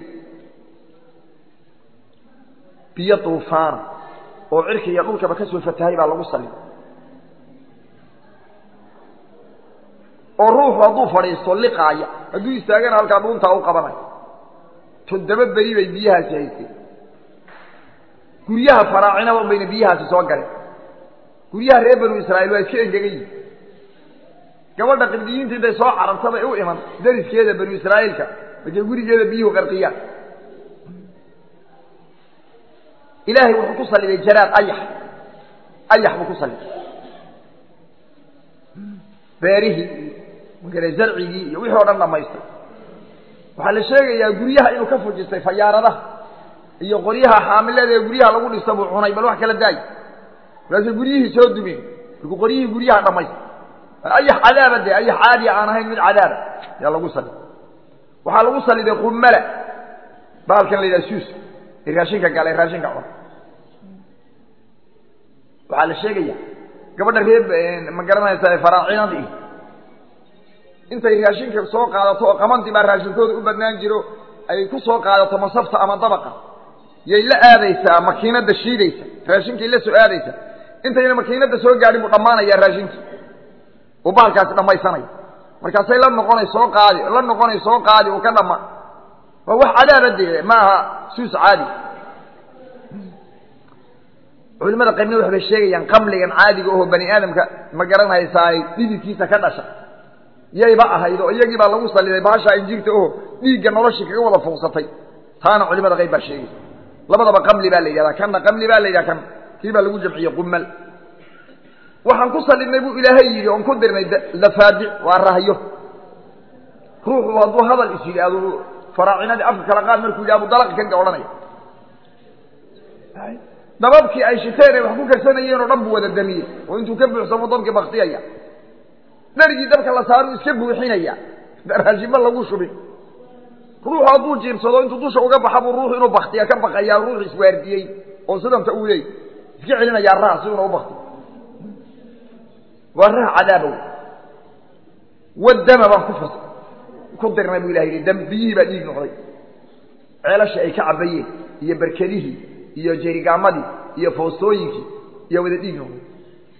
biyo duufaana oo cirka iyo dhulkaba ka soo fatahay baa lagu sallimay oo ruuxu hadduu fadhiisto liqaaya hadduu istaagana halkaa dhuuntaa u qabanayo toddoba beri bay biyahaasi haysteen guryaha faraacinaba bayna biyahaasi soo galeen guryaha reer banu israa'iil waa iska engegan yihin gabadha qibdiyiinta intay soo cararta bay u iman dariskeeda banu israa'iilka markay gurigeeda biyuhu qarqiyaan ilaahay wuxuu ku salliday jaraad ayax ayax buu ku salliday beerihii magale zarcigii iyo wixii o dhan dhamaystay waxaa la sheegayaa guryaha inuu ka fujistay fayaaradaha iyo qoryaha xaamilada ee guryaha lagu dhista buu cunay bal wax kala daay markaasay guryihii soo dumeen markuu qoryihii guryaha dhamaystay ayax cadaaba dee ayax caadiya aan ahayn mid cadaaba yaa lagu saliday waxaa lagu saliday qummala baalkan la yidhaha suus ee raashinka gala ee raashinka cuna waxaa la sheegaya gabadha reer ma garanaysaa faraacinadii intay raashinka soo qaadato oo qamantii baa raashinkooda u badnaan jiro ay ku soo qaadato masafta ama dabaqa yay la aadaysaa makiinadda shiidaysa raashinkay la soo aadaysa intayna makiinadda soo gaadhin buu dhammaanayaa raashinkii uu baalkaasi dhammaysanaya markaasay la noqonay soo qaadi la noqonay soo qaadi uu ka dhamma waa wax cadaaba dee ma aha suus caadi culimada qaybna waxbay sheegayaan qamligan caadiga oho bani aadamka ma garanhaysaay dhididkiisa ka dhasha yayba ahayd oo iyagii baa lagu saliday baashaa injirta oho dhiigga noloshii kaga wada fuuqsatay taana culimada qayb baa sheegay labadaba qamli baa la yidhahdaa kanna qamli baa la yidhaha kan kii baa lagu jamciyey qumal waxaan ku salidnay buu ilaahay yidhi oon ku dirnay lafaadic waa rahyo ruuxu hadduu hadal is yidhaahdo faraacinadii afka kala qaad markuu yidhah bu dalaqi ka odhanaya dababkii ay shiteen ay wax ku karsanayeen oo dhan buu wada damiyey oo intuu ka buuxsamo dabkii baktiyaya dharigii dabka la saaru iska buuxinaya raashima lagu shubin ruuxu hadduu jiirsado intuu dusha uga baxa buu ruuxu inuu baktiya ka baqayaa ruuxu iswaardiyey oo sidanta uu leey iska celinayaa raha si una u baktiyo waa raha cadaabow wadama baan ku fas ku dirnay buu ilaha yidhi dam biyihii baa dhiig noqday ceelashii ay ka cabayeen iyo berkedihii iyo jerigaamadii iyo foostooyinkii iyo wada dhiig noqday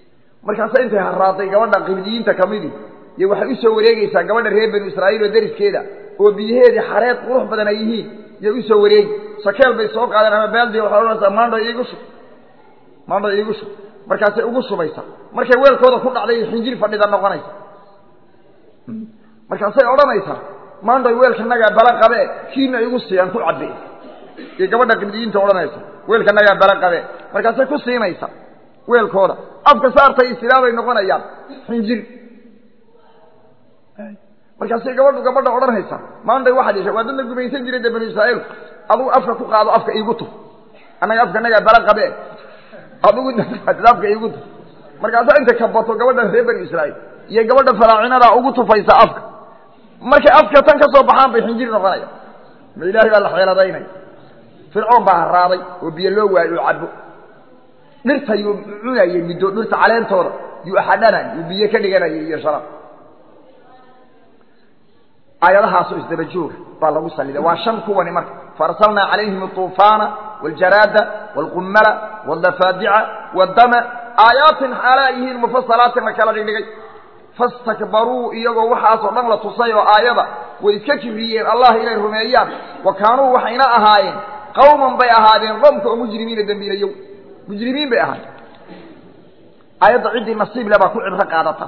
markaasa intay haraaday gabadha qibdiyiinta kamidii iyo waxay usoo wareegeysaa gabadha reer banu israa'iil oo deriskeeda oo biyaheedii xareed qurux badan ay yihiin iyo usoo wareegi sakeel bay soo qaadeen ama baaldi waxay odhanaysaa maandho iigu shub maandho iigu shub markaasay ugu shubaysaa markay weelkooda ku dhacday xinjir fadhida noqonaysa markaasay odhanaysaa maandhoy weelkanagaa bala qabe kiina igu siiyaan ku cabbe iyo gabadha qibdiyiinta odhanaysa weelkanagaa bala qabe markaasay ku siinaysa weelkooda afka saartay istilaabay noqonayaan xinjir markaasay gabadhu gabadha odhanaysa maandhay waxaad yeesha waa dad la gumaysan jiray dee banu israa'iilku adugu afka ku qaado afka iigu tuf annaga afkanagaa bala qabe adugu afka iigu tuf markaasaa intay kabato gabadha reer banu israa'iil iyo gabadha faraacinada ugu tufaysa afka markay afka tan ka soo baxaan bay xinjir noqonaya ma ilaahay baa la xeeladaynaya fircoon baa haraaday oo biyo loo waayo oo cabo dhirta yuu cunayay middo dhirta caleentooda yuu axadhanay yuu biyo ka dhiganayay iyo sharab aayadahaasoo isdaba jooga baa lagu saliday waa shan kuwani marka faarsalnaa calayhim aطuufaana wاljaraada wاlqummala wاldafaadica wاdama aayaatin xaalaa yihiin mufasalaatin la kala dhigdhigay fastakbaruu iyagoo waxaasoo dhan la tusay oo aayada way iska kibriyeen allah inay rumeeyaan wa kaanuu waxayna ahaayeen qawman bay ahaadeen qoomka oo mujrimiina dembiilayow mujrimiin bay ahaayeen aayadda ciddii nasiib le baa ku cibro qaadata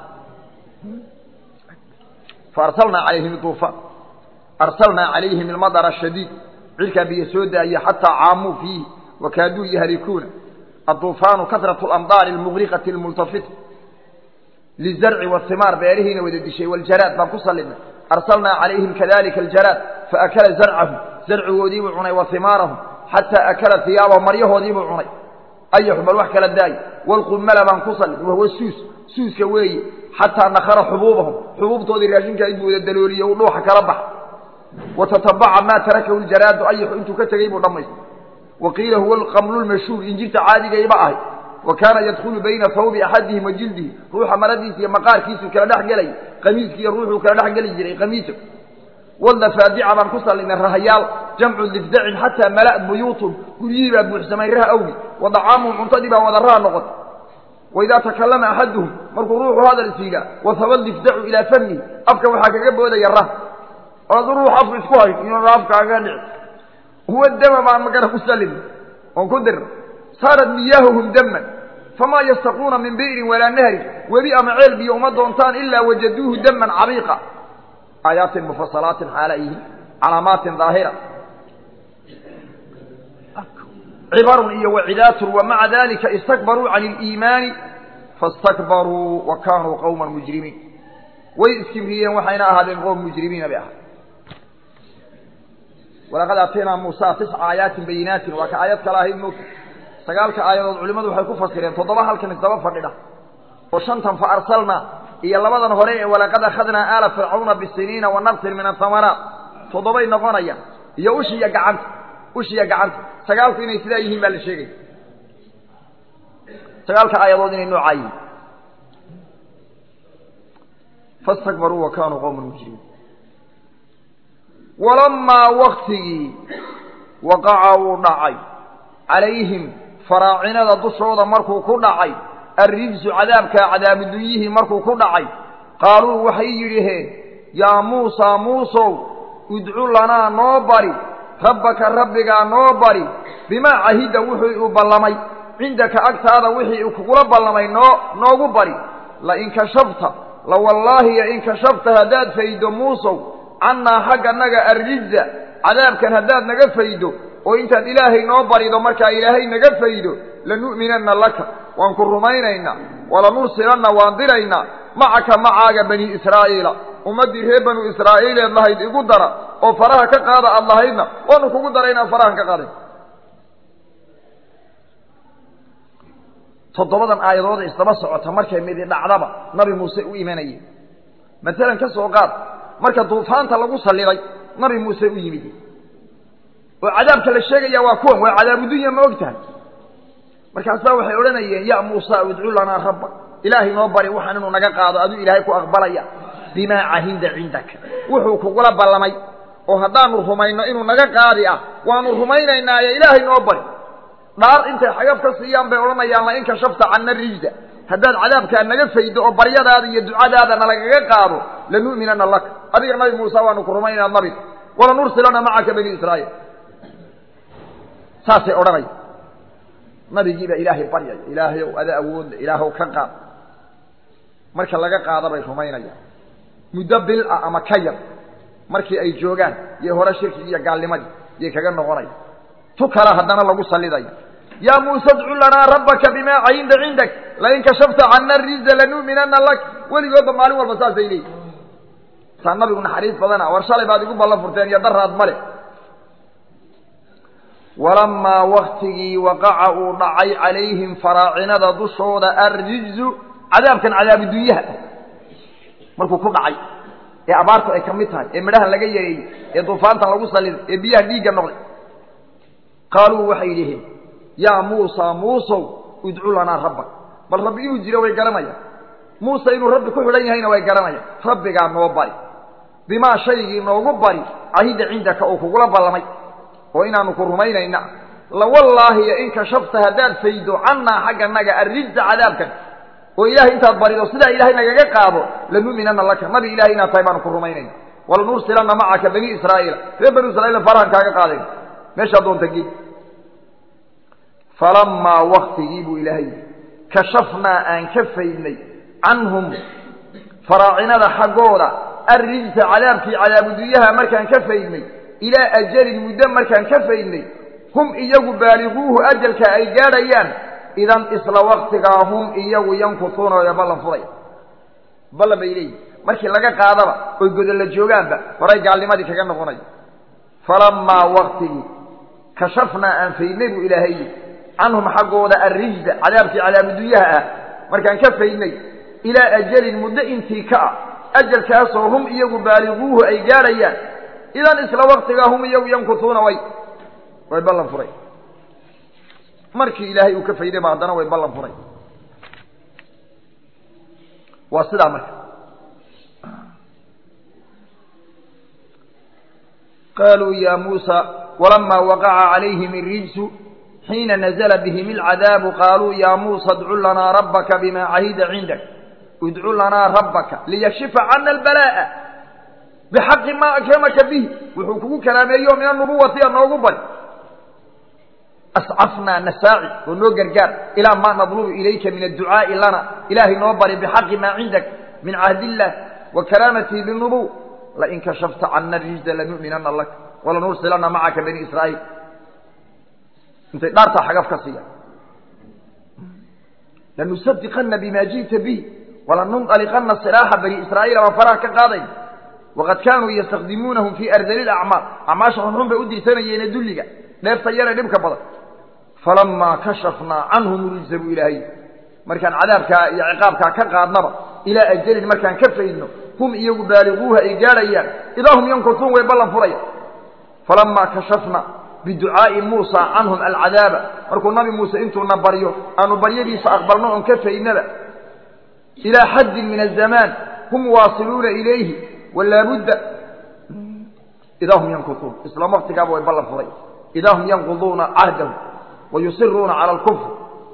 faarsalnaa calayhim duufaan arsalnaa calayhim almadara ashadiid cirkaa biyo soo daaye xataa caamuu fiihi wakaaduu yahlikuuna adduufaanu kasratu alamdaari almuqriqati almultafita lizarci wasimaar beerihiina wada dishay waljaraad baan ku sallinay arsalnaa calayhim kadalika aljaraad faakala zarcahum zarcigoodiibuu cunay wa himaarahum xataa akala hiyaabahum maryahoodiibuu cunay ayaxu bal wax kala daayo waalqummala baan ku sallin wahuwa suus suuska weeye xataa nakara xubuubahum xubuubtoodii raashinkaa inbuu wada dalooliye uu dhuuxa kala baxa wa tatabaca maa tarakahu ljaraadu ayaxu intuu ka tegey buu dhammaystay wa qiila huwa alqamlu lmashhuur injirta caadigayba ahay wa kaana yadkhulu bayna hawbi axadihim wa jildihi ruuxa maradiisa iyo maqaarkiisuu kala dhex gelay qamiiskiiyo ruuxuu kala dhex geli jiray qamiisa wadafaadica baan ku sallinay rahayaal jamcu difdacin xataa mala'at buyuutun guryihii baa buuxsamay raha awgi wa dacaamuhum cuntadii baa wada raha noqotay waidaa takallama axaduhum markuu ruuxu hadal siigaa wahaba difdacu ilaa famihi afka waxaa kaga boodaya rah oo adu ruux afka isku hay inuu afkaaga dhici huwa dama baan magana ku sallinay oon ku dirna saarat miyaahuhum daman famaa yastaquuna min bi'rin walaa nahrin webi ama ceel biyo uma doontaan ilaa wajaduuhu daman cabiiqa aayaatin mufasalaatin xaala yihiin calaamaatin daahira cibarun iyo wacidaatun wa maca dalika istakbaruu can iliimaani fastakbaruu wa kaanuu qowman mujrimiin way iskibriyeen waxayna ahaadeen qowm mujrimiina bay ahayd walaqad aataynaa muusa tisca aayaatin bayinaatin waa ka aayad kale ahayd moogta sagaalka aayadood culimmadu waxay ku fasireen toddoba halkan isdaba fadhidha oo shantan fa arsalnaa iyo labadan hore ee walaqad akhadnaa aala fircawna bisiniina wa naqsin min ahamaraat toddobay noqonayaan iyo ushiiyo gacanta ushiiyo gacanta sagaalku inay sidaa yihiin baa la sheegaya sagaalka aayadood inay noocaa yihiin fastakbaruu wa kaanuu qowman mujrimiin walamaa waktigii waqaca uu dhacay calayhim faraacinada dushooda markuu ku dhacay arrijsu cadaabkaa cadaabudunyihii markuu ku dhacay qaaluu waxay yidhaheen yaa muusaa muusow udcu lanaa noo bari rabbaka rabbigaa noo bari bimaa cahida wuxuu u ballamay cindaka agtaada wixii uu kugula ballamay noo noogu bari lain kashafta la wallaahi in kashafta haddaad faydo muusow cannaa xagganaga arrijza cadaabkan haddaad naga faydo oo intaad ilaahay noo barido markaa ilaahay naga faydo lanu'minanna laka waan ku rumaynaynaa walanursilanna waan diraynaa macaka macaaga bani israa'iila ummaddii reer banu israa'iileed lahayd igu dara oo faraha ka qaada aad lahaydna waanu kugu daraynaa farahan ka qaaday toddobadan aayadooda isdaba socota markay midi dhacdaba nabi muuse u imanayeen maalan ka soo qaad marka duufaanta lagu salliday nabi muuse u yimid oo cadaabka la sheegaya waa kuwan waa cadaabudunya ma og tahay markaasaa waxay odhanayeen ya muusa udcu lanaa rabba ilaahay noo bari waxaan inuu naga qaado aduu ilaahay ku aqbalaya bimaa cahinda cindaka wuxuu kugula ballamay oo haddaanu rumayno inuu naga qaadi ah waanu rumaynaynaaye ilaahay noo bari dhaar intay xagab ka siiyaan bay odhanayaan lain kashafta canna rijda haddaad cadaabkaa naga faydo oo baryadaada iyo ducadaada nalagaga qaado lanu'minana laka adiga nabi muuse waanu ku rumayn inaad nabi walanursilana macaka bani israa'iil saasay odhanaya nabigiibaa ilaahay baryaya ilaahayow ada awoodda ilaahw ka qaad marka laga qaada bay rumaynayaan muddo bil ah ama ka yar markii ay joogaan yay hore shirkigi iyo gaalnimadii yay kaga noqonaya tu kala haddana lagu sallidaya yaa muuse dcu lanaa rabbaka bimaa caynda cindak lain kashafta cana riza lanu'minana lak weligoodba maalin walba saasay leeyihin saa nabigu naxariis badana war shalay baad igu ballan furteen iyo daraad male walamaa waktigii waqaca uu dhacay calayhim faraacinada dushooda arrizu cadaabkan cadaabudunyaha markuu ku dhacay ee abaartu ay ka mid tahay ee midhahan laga yareeyey ee duufaantan lagu saliday ee biyaha dhiigga noqday qaaluu waxay yidhaheen yaa muusa muusow udcu lanaa rabbak bal rabbi inuu jiro way garanayaan muuse inuu rabbi ku xidhan yahayna way garanayaan rabbigaa noo bari bimaa shaygii noogu bari cahida cindaka oo kugula ballamay oo inaanu ku rumaynayna lawallaahi in kashafta haddaad faydo cannaa xagganaga arrijza cadaabkan oo ilaahay intaad barido sidaa ilaahay nagaga qaado lanu'minana laka nabi ilahay inaad tahay baanu ku rumaynayna walanursilana macaka bani israa'iila reer bani israiil farahan kaaga qaadayn meeshaa doonta gee falamaa waktigii buu ilaahay kashafnaa aan ka faydnay canhum faraacinada xaggooda arrijsa cadaabkii cadaabudunyaha markaan ka faydnay ilaa ajalin muddo markaan ka faydnay hum iyagu baaliguuhu ajalka ay gaadhayaan idan isla waktigaa hum iyagu yankutuuna ee ballan furaya ballan bay leeyihin markii laga qaadaba oy godolla joogaanba horay gaalnimadii kaga noqonaya falamaa waktigii kashafnaa aan faydnay buu ilaahay yidhi canhum xaggooda arrijda cadaabkii cadaabudunyaha ah markaan ka faydnay ilaa ajalin muddo intii ka ah ajalkaasoo hum iyagu baaliguuhu ay gaadhayaan idan isla waktigaa hum iyagu yankutuuna way way ballan furay markii ilaahay uu ka fayday ba haddana way ballan furay waa sidaa marka qaaluu ya muusa walamaa waqaca calayhim irijsu xiina nazla bihim alcadaabu qaaluu ya muusa adcu lanaa rabbaka bima cahida cindak idcu lanaa rabbaka liyakshifa cana albalaa'a bixaqi maa akramaka bihi wuxuu kugu kalaameeyo min anubuwati a noogu bari ascafnaa nasaaci oo noo gargaar ilaa maa nadlubu ilayka min adducaa'i lana ilaahay noo bari bixaqi maa cindak min cahdiillah wa karaamatihi linubuw lain kashafta cana rijza lanu'minana lak walanursilana macaka bani israa'iil intay dhaartaa xagaf ka siiya lanusadiqana bima ji'ta bihi walanunطaliqana silaaxa bani israa'iil baan faraha ka qaaday waqad kaanuu yastakdimuunahum fii ardali lacmaal acmaasha xunxun bay u dirsanayeene dulliga dheefta yare dhibka badan falamaa kashafnaa canhum rijza buu ilaahay markaan cadaabkaa iyo ciqaabkaa ka qaadnaba ilaa ajalin markaan ka faydno hum iyagu baaliguuha ay gaadhayaan idaa hum yankutuun way ballan furaya falamaa kashafna biducaa'i muusa canhum alcadaaba markuu nabi muuse intuuna baryo aanu baryadiisa aqbalno oon ka faydnaba ilaa xaddin min azamaan hum waasiluuna ilayhi walaabudda idaa hum yankutuun isla waktigaaba way ballan furay idaa hum yanquduuna cahdahu wayusiruuna cala alkufr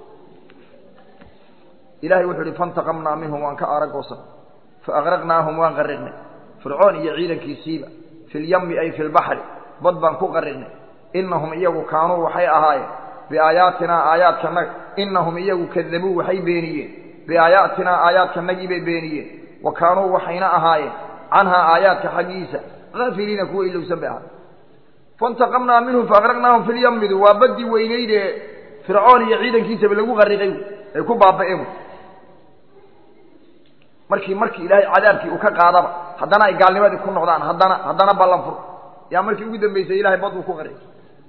ilahay wuxuu ihi faintaqamnaa minhum waan ka aaragoosan faaqraqnaahum waan qariqnay fircoon iyo ciidankiisiiba fi lyami ay fi lbaxri bad baan ku qariqnay inahum iyagu kaanuu waxay ahaayeen biaayaatinaa aayaadkanaga inahum iyagu kadabuu waxay beeniyeen biaayaatinaa aayaadkanagii bay beeniyeen wa kaanuu waxayna ahaayeen canhaa aayaadka xaggiisa aafiliina kuwa ilowsan bay ahaay faintaqamnaa minhum faaqraqnaahum fi lyamidu waa baddii weynayd ee fircoon iyo ciidankiisaba lagu qariqay ay ku baaba'een markii markii ilaahay cadaabkii uu ka qaadaba haddana ay gaalnimadii ku noqdaan haddana haddana ballan fur yaa markii ugu dambaysay ilahay bad uu ku qariqay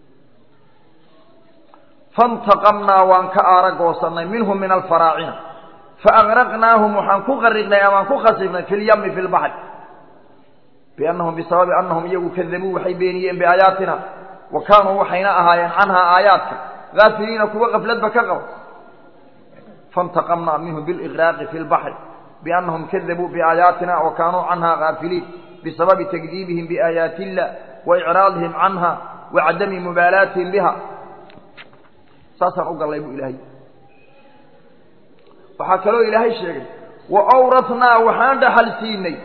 faintaqamnaa waan ka aaragoosanay minhum min alfaraacina faaqraqnaahum waxaan ku qariqnay amaan ku khasifnay fi lyami fi lbaxri biannahum bisababi annahum iyagu kadabuu waxay beeniyeen biaayaatina wa kaanuu waxayna ahaayeen canhaa aayaadka gaafiliina kuwa qafladba ka qaba faintaqamnaa minhum biliqraaqi fi lbaxri biannahum kadabuu biaayaatina wa kaanuu canhaa gaafiliin bisababi takdiibihim biaayaati illah wa icraadihim canha wa cadami mubaalaatihim biha saasaan u gallay buu ilaahay waxaa kaloo ilaahay sheegay wa awrathnaa waxaan dhaxal siinay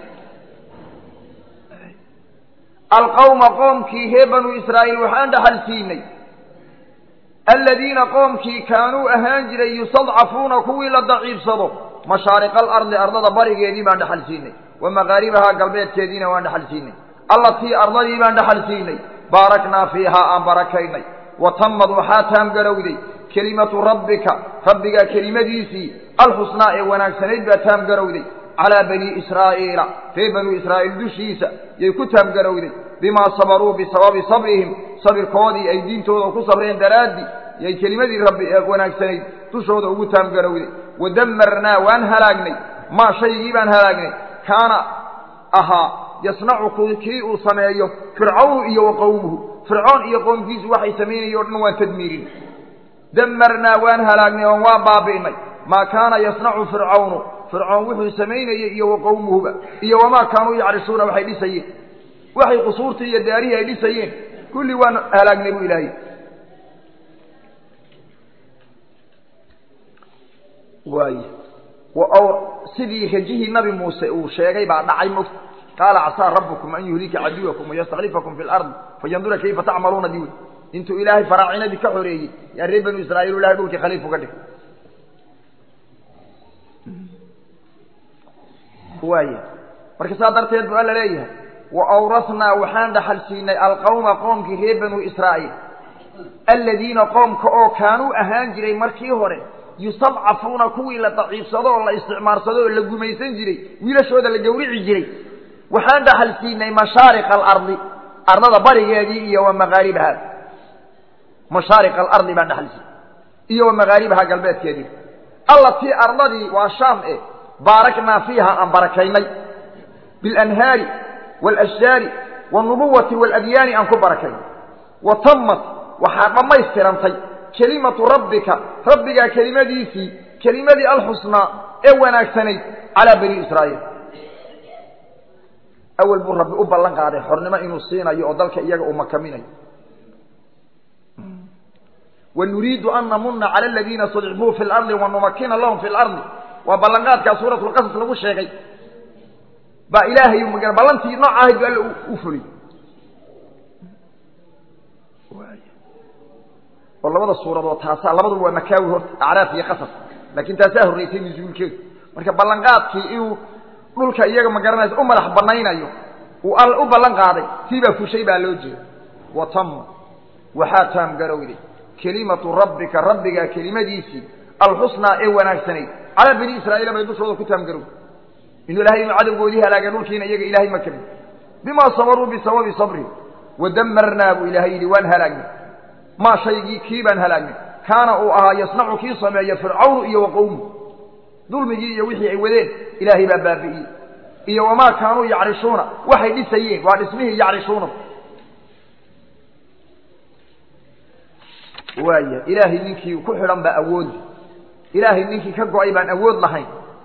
alqawma qoomkii reer banuu israa'iil waxaan dhaxal siinay aladiina qoomkii kaanuu ahaan jiray yustadcafuuna kuwii la daciifsado mashaariqa alardi ardada barigeedii baan dhaxal siinay wa maqaaribahaa galbeedkeediina waan dhaxal siinay allatii ardadii baan dhaxal siinay baaraknaa fiihaa aan barakaynay wa tammad waxaa taamgarowday kelimatu rabbika rabbigaa kelimadiisii alxusnaa ee wanaagsanayd baa taamgarowday calaa banii israa'iila reer banuu israa'iil dushiisa yay ku taamgarowday bimaa sabaruu bisababi sabrihim sabirkoodii ay diintooda ku sabreen daraaddii yay kelimadii rabbi ee wanaagsanayd dushooda ugu taamgarowday wadammarnaa waan halaagnay maa shaygii baan halaagnay kaana ahaa yasnacu kii uu sameeyo fircawnu iyo wa qowmuhu fircoon iyo qoomkiisu waxay samaynaya o dhan waan tadmiirin damarnaa waan halaagnay oon waan baabi'nay maa kaana yasnacu fircawnu fircoon wuxuu samaynayey iyo wa qowmuhuba iyo wamaa kaanuu yacrishuuna waxay dhisayeen waxay qusuurtii iyo daarihii ay dhisayeen kulli waan halaagnay buu ilaahay waay sidii rajihii nabi muuse uu sheegay baa dhacay mot qaala casaa rabbukum an yuhlika caduwakum wayastaklifakum fi lardi fayandura kayfa tacmaluuna diwi intuu ilaahay faraacinadii ka xoreeyey yaa reer banu israiil ilahay dhulkii khaliif uga dhig waaya marka saa darteed bu alla leeyahay wa awrathnaa waxaan dhaxal siinay alqawma qoomkii reer banuu israa'iil aladiina qoomka oo kaanuu ahaan jiray markii hore yustadcafuuna kuwii la daciifsado oo la isticmaarsado oo la gumaysan jiray wiilashooda la gawrici jiray waxaan dhaxal siinay mashaariqa alardi ardada barigeedii iyo wa maqaaribaha mashaariqa alardi baan dhaxal siinay iyo wa maqaaribaha galbeedkeedii allatii ardadii waa shaam e baaraknaa fiiha aan barakaynay bilanhaari waalashjaari waalnubuwati waaladyaani aan ku barakaynay wa tammat waxaa dhammaystirantay kelimatu rabbika rabbigaa kelimadiisii kelimadii alxusnaa ee wanaagsanayd calaa bani israa'iil awel buu rabbi u ballan qaaday xornimo inuu siinayo oo dalka iyaga uu makaminayo wanuriidu an namuna cala aladiina studcibuu fi lardi wanumakina lahum fi lardi waa ballanqaadkaa suurat lqasas lagu sheegay baa ilaahay ma ballantii nooca ahayd bu alla u fuliy oo labada suuradood taasaa labaduba waa makaawi horta acraaf iyo qasas laakiin taasaa horraysay nusuulkeedu marka ballanqaadkii inuu dhulka iyaga ma garanaysa u madax banaynayo uu all u ballan qaaday siibaa fushay baa loo jeeda wa tamma waxaa taamgarowday kelimatu rabbika rabbigaa kelimadiisii alxusnaa ee wanaagsanayd calaa bani israa'iila bay dushooda ku taamgarowday inuu ilahay inuu cadowgoodii halaagay dhulkiina iyaga ilaahay ma kabin bimaa sabaruu bisababi sabri wadamarnaa buu ilaahay yidhi waan halaagnay maa shaygii kii baan halaagnay kaana uu ahaa yasnacu kii sameeya fircawnu iyo wa qowmu dulmigii iyo wixii ay wadeen ilaahay baa baabi'iyey iyo wamaa kaanuu yacrishuuna waxay dhisayeen waa dhismihii yacrishuuna waaya ilaahay ninkii ku xidhan baa awoodi ilaahay ninkii ka go-ay baan awood lahayn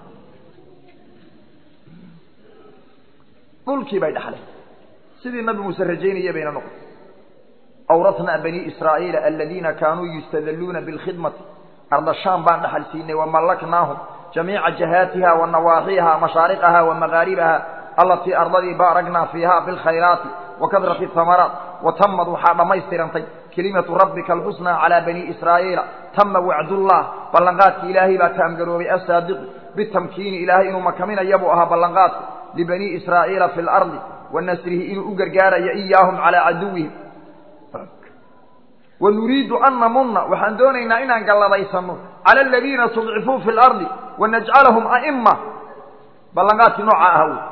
dhulkii bay dhaxleen sidii nabi muuse rajaynaya bayna noqon awrathnaa bani israa'iila aladiina kaanuu yustadalluuna bilkhidmati arda shaam baan dhaxal siinay wamallaknaahum jamiica jahaatiha wa nawaaxiha mashaariqaha wa maqaaribaha allatii ardadii baaragnaa fiiha bilkhayraati wa kadrati ahamaraat wa tammad waxaa dhammaystirantay kelimatu rabbika alxusnaa calaa bani israa'iila tama wacdullah ballanqaadki ilaahay baa taamgaroobay assaadiqu bitamkiini ilaahay inuu makaminaya buu ahaa ballanqaadku libanii israa'iila fi lardi wa nasrihi inuu u gargaarayo iyaahum calaa caduwihim wanuriidu an namuna waxaan doonaynaa inaan galladaysano cala aladiina studcifuu fi lardi wanajcalahum a'ima ballanqaadkii nooca aha wey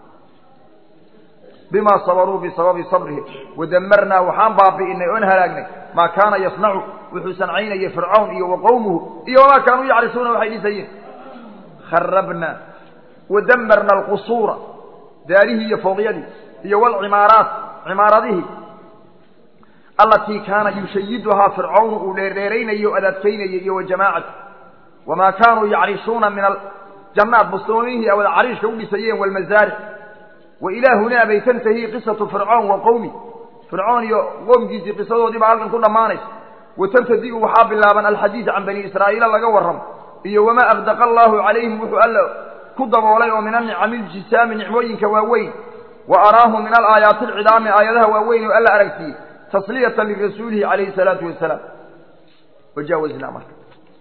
bimaa sabaruu bisababi sabrihim wadamarnaa waxaan baabi'inay oon halaagnay maa kaana yasnacu wuxuu sancaynayay fircawn iyo wa qowmuhu iyo wamaa kaanuu yacrisuuna waxay dhisayeen kharabnaa wadamarna alqusuura daarihii iyo fooqyadii iyo walcimaaraat cimaaradihii allatii kaana yushayiduhaa fircawnu uu dheerdheeraynayey o adaadkaynayey iyo wa jamaacatu wamaa kaanuu yacrishuuna min aljannaat bustoomihii awada cariishka u dhisayeen walmasaaric wa ilaa hunaa bay tantahii qisatu fircoon wa qowmi fircoon iyo qoomkiisii qisadoodii baa halkan ku dhammaanaysa wa tabtadi'u waxaa bilaaban alxadiid can bani israa'iila laga warramo iyo wamaa aqdaqa allaahu calayhim wuxuu alla ku daboolay oo min anicami iljisaami nicmooyinka waaweyn wa araahum min alaayaati alcidaami aayadaha waaweyn oo alla aragsiiyey tasliyatan lirasuulihi calayhi salaatu wasalaam wajaawaznaa marka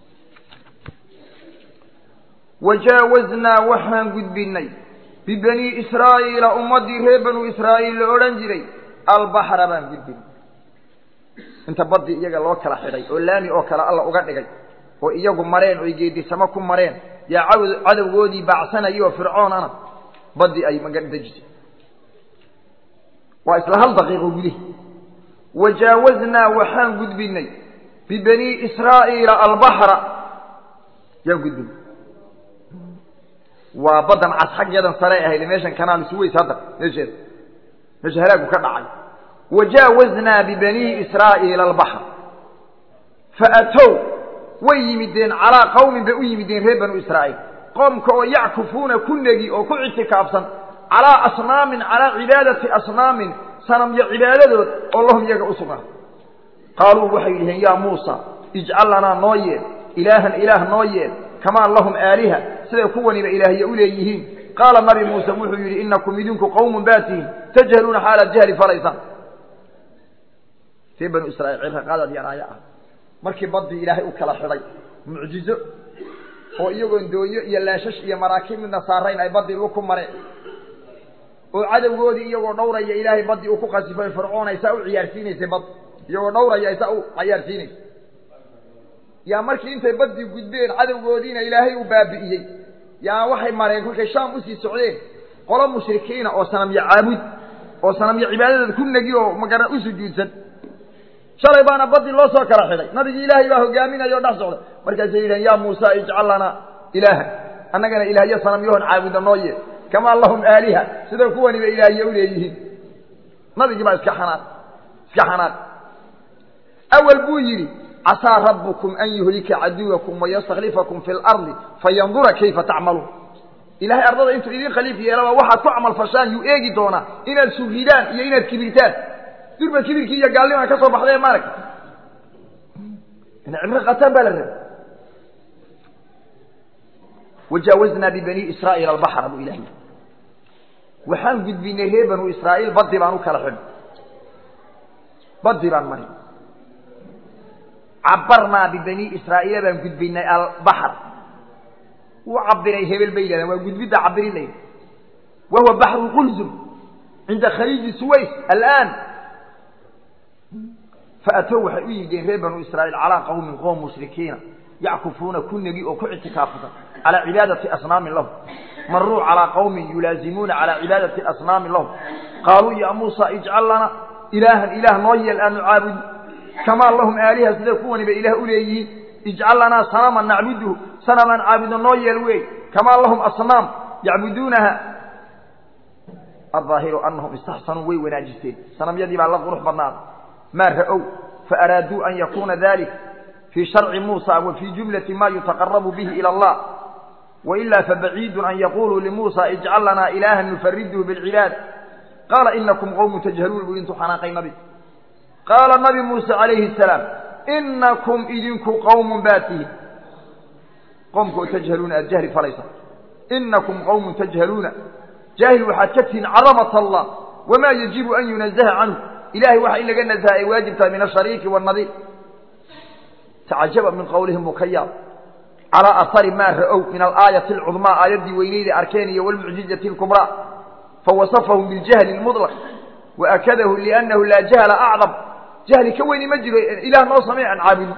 wajaawaznaa waxaan gudbinnay bibanii israa'iila ummaddii reer banuu israa'iil la odhan jiray albaxra baan gudbinay inta baddii iyaga loo kala xidhay oo laami oo kale alla uga dhigay oo iyagu mareen oy geedisamo ku mareen yaa cadowgoodii baacsanayay oo fircoonana baddii ay magadejisay waa isla hal daqiiqo gudihi wajaawaznaa waxaan gudbinay bibanii israa'iila albaxra yaan gudbinay waa baddan cas xaggeedan sare ahayd meeshan kanaal suways hadda meesheeda meesha halaagu ka dhacay wajaawaznaa bibanii israa'iila albaxr faatow way yimideen calaa qawmin bay u yimideen reer banuu israa'iil qoomka oo yackufuuna ku negi oo ku ictikaafsan calaa asnaamin calaa cibaadati asnaamin sanamyo cibaadadood oo lahum iyaga u sugnaa qaaluu waxay yidhaheen yaa muusa ijcal lanaa noo yeel ilaahan ilaah noo yeel kamaa lahum aaliha siday kuwaniba ilaahya u leeyihiin qaala nabi muuse wuxuu yidhi inakum idinku qawmun baatihin tajhaluuna xaalaad jahli falaysaan reer banu israiil cirraqaadaad yaraayo ah markii baddii ilaahay u kala xidhay mucjizo oo iyagoon doonyo iyo laashash iyo maraakiib midna saarayn ay baddii lu ku mareen oo cadowgoodii iyagoo dhowraya ilaahay baddii uu ku qasifay fircoon ay saa u ciyaarsiinaysay bad iyagoo dhowraya ay saa u cayaarsiinaysay yaa markii intay baddii gudbeen cadowgoodiina ilaahay uu baabi'iyey yaa waxay mareen kolkay shaam usii socdeen qolo mushrikiina oo sanamyo caabud oo sanamyo cibaadadeed ku negi oo magara u sujuudsan shalay baana baddii loo soo kala xidhay nabigii ilaahay baa hogaaminaya o dhex socda markaasay yidhahen yaa muusa ijcal lanaa ilaahan annagana ilaahyo sanamyahoon caabuda noo yee kamaa lahum aaliha sida kuwaniba ilaahye u leeyihiin nabigii baa iska xanaaq iska xanaaq awal buu yidhi casaa rabbukum an yuhlika caduwakum wayastaklifakum fi lardi fayandura kayfa tacmaluun ilahay ardada intuu idin khaliif yeelaba waxaad ku camal fashaan yuu eegi doonaa inaad sugridaan iyo inaad kibirtaan durba kibirkii iyo gaalnimaa ka soo baxday maaragta in cibro qataan baa la rabay wajaawaznaa bibani israa'iil albaxra buu ilahay waxaan gudbinay reer banuu israa'iil baddi baan u kala xidhay baddi baan marin cabarnaa bibani israa'iila baan gudbinay albaxr wuu cabiray hebel bay yidhahdeen waa gudbidda cabirin layidhi wa huwa baxru qulzum cinda khaliiji suways alaan faatow waxay u yimideen reer banuu israa'iil calaa qawmin qoom mushrikiina yackufuuna ku negi oo ku ictikaafusan calaa cibaadati asnaamin lahum maruu calaa qawmin yulaazimuuna calaa cibaadati asnaamin lahum qaaluu ya muusa ijcal lana ilaahan ilaah noo yeel aanu caabudi kamaa lahum aaliha siday kuwaniba ilaah u leeyihiin ijcal lanaa sanaman nacbuduhu sanamaan caabudo noo yeel wey kamaa lahum asnaam yacbuduunaha aلظaahiru anahum istaxsanuu way wanaajisteen sanamyadii baa la qurux badnaaday maa ra'ow faaraaduu an yakuuna dalik fii sharci muusa wa fii jumlati ma yutaqarabu bihi ilى اllah wailaa fabaciidu an yaquluu limuusa ijcal lanaa ilaaha nufariduhu biاlcibaad qaala inakum qowmu tajhaluun buu intuu xanaaqay nabi qaala nabi muuse calayhi asalaam inakum idinku qowmun baa tihin qowmkaoo tajhaluuna aada jahli falaysa inakum qowmun tajhaluuna jaahil waxaad ka tihiin cadamat allah wamaa yajibu an yunazaha canhu ilahay waxa in laga nazaha ay waajib tahay min ashariiki waannadiir tacajaba min qowlihim buu ka yaab calaa ahari maa ra'ow min alaayati alcudmaa aayaddii weyneyda arkeen iyo walmucjizati alkubraa fawasafahum biljahli lmudlaq waakadahu liannahu laa jahla acdam jahli ka weyni ma jiro ilaah noo samey aan caabudin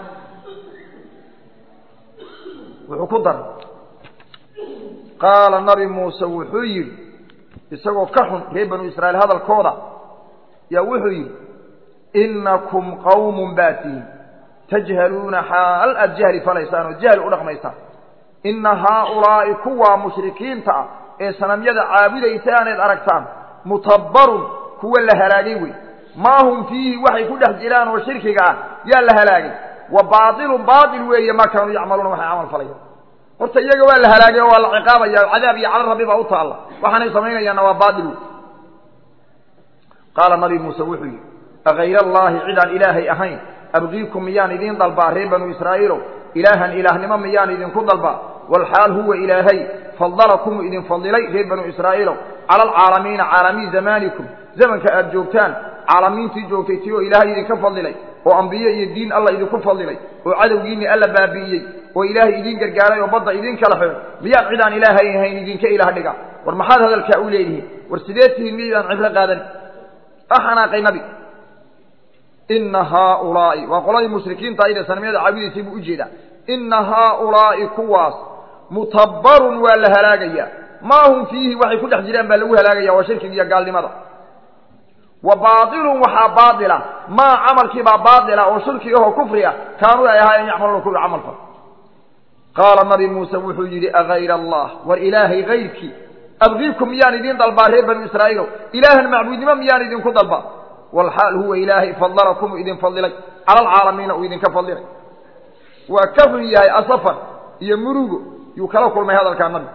wuxuu ku daray qaala nabi muuse wuxuu yidhi isagoo ka xun reer banu israa'iil hadalkooda yaa wuxuu yidhi inakum qawmun baa tihin tajhaluuna xaal aad jahli falaysaan oo jahli u dhaqmaysaan ina haaulaa'i kuwaa mushrikiinta ah ee sanamyada caabudaysaanayd aragtaan mutabbarun kuwa la halaagay wey maa hum fiihi waxay ku dhex jiraan oo shirkiga ah yaa la halaagay wa baailun baail weeye maa kaanuu yacmaluuna waxay camal falayaan horta iyaga waa la halaagay oo waa la ciqaabaya cadaab iyo cala rabbi baa u taalla waxaanay samaynayaanna waa baail wey qaala nabi muuse wuxuu yidhi akayr allaahi cidaan ilaahay ahayn abgiikum miyaan idiin dalbaa reer banuu israa'iilow ilaahan ilaahnimo miyaan idinku dalbaa walxaal huwa ilaahay fadalakum idin fadilay reer banu israa'iilow cala alcaalamiina caalamiin zamaanikum zamanka aad joogtaan caalamiintii joogtay tii oo ilaahay idinka fadilay oo ambiye iyo diin alla idinku fadilay oo cadowgiinni alla baabi'iyey oo ilaahay idiin gargaaray oo badda idiin kala xidho miyaad cidaan ilaahay ahayn idinka ilaah dhiga war maxaad hadalkaa u leedihiin war sidee tihiin miydaan cibro qaadan axanaaqay nabi ina haaulaa'i waa qoladii mushrikiinta ayda sanamyada caabudaysay buu ujeedaa ina haaulaa'i kuwaas mutabbarun waa la halaagayaa maa hum fiihi waxay ku dhex jiraan baa lagu halaagaya waa shirkiga iyo gaalnimada wa baailun waxaa baaila maa camalkiibaa baaila oo shirki ahoo kufri ah kaanuu ay ahaayeen yacmaluuna kuwa camalka qaala nabi muuse wuxuu yidhi agayr allah war ilaahay kayrkii abgiikum miyaan idiin dalbaa reer banu israa'iilow ilaahan macbuudnimo miyaan idinku dalbaa walxaal huwa ilaahay fadalakum uu idin fadilay cala alcaalamiina uu idinka fadilay waa ka xun yahay asafan iyo murugo yuu kala kulmay hadalkaa nabi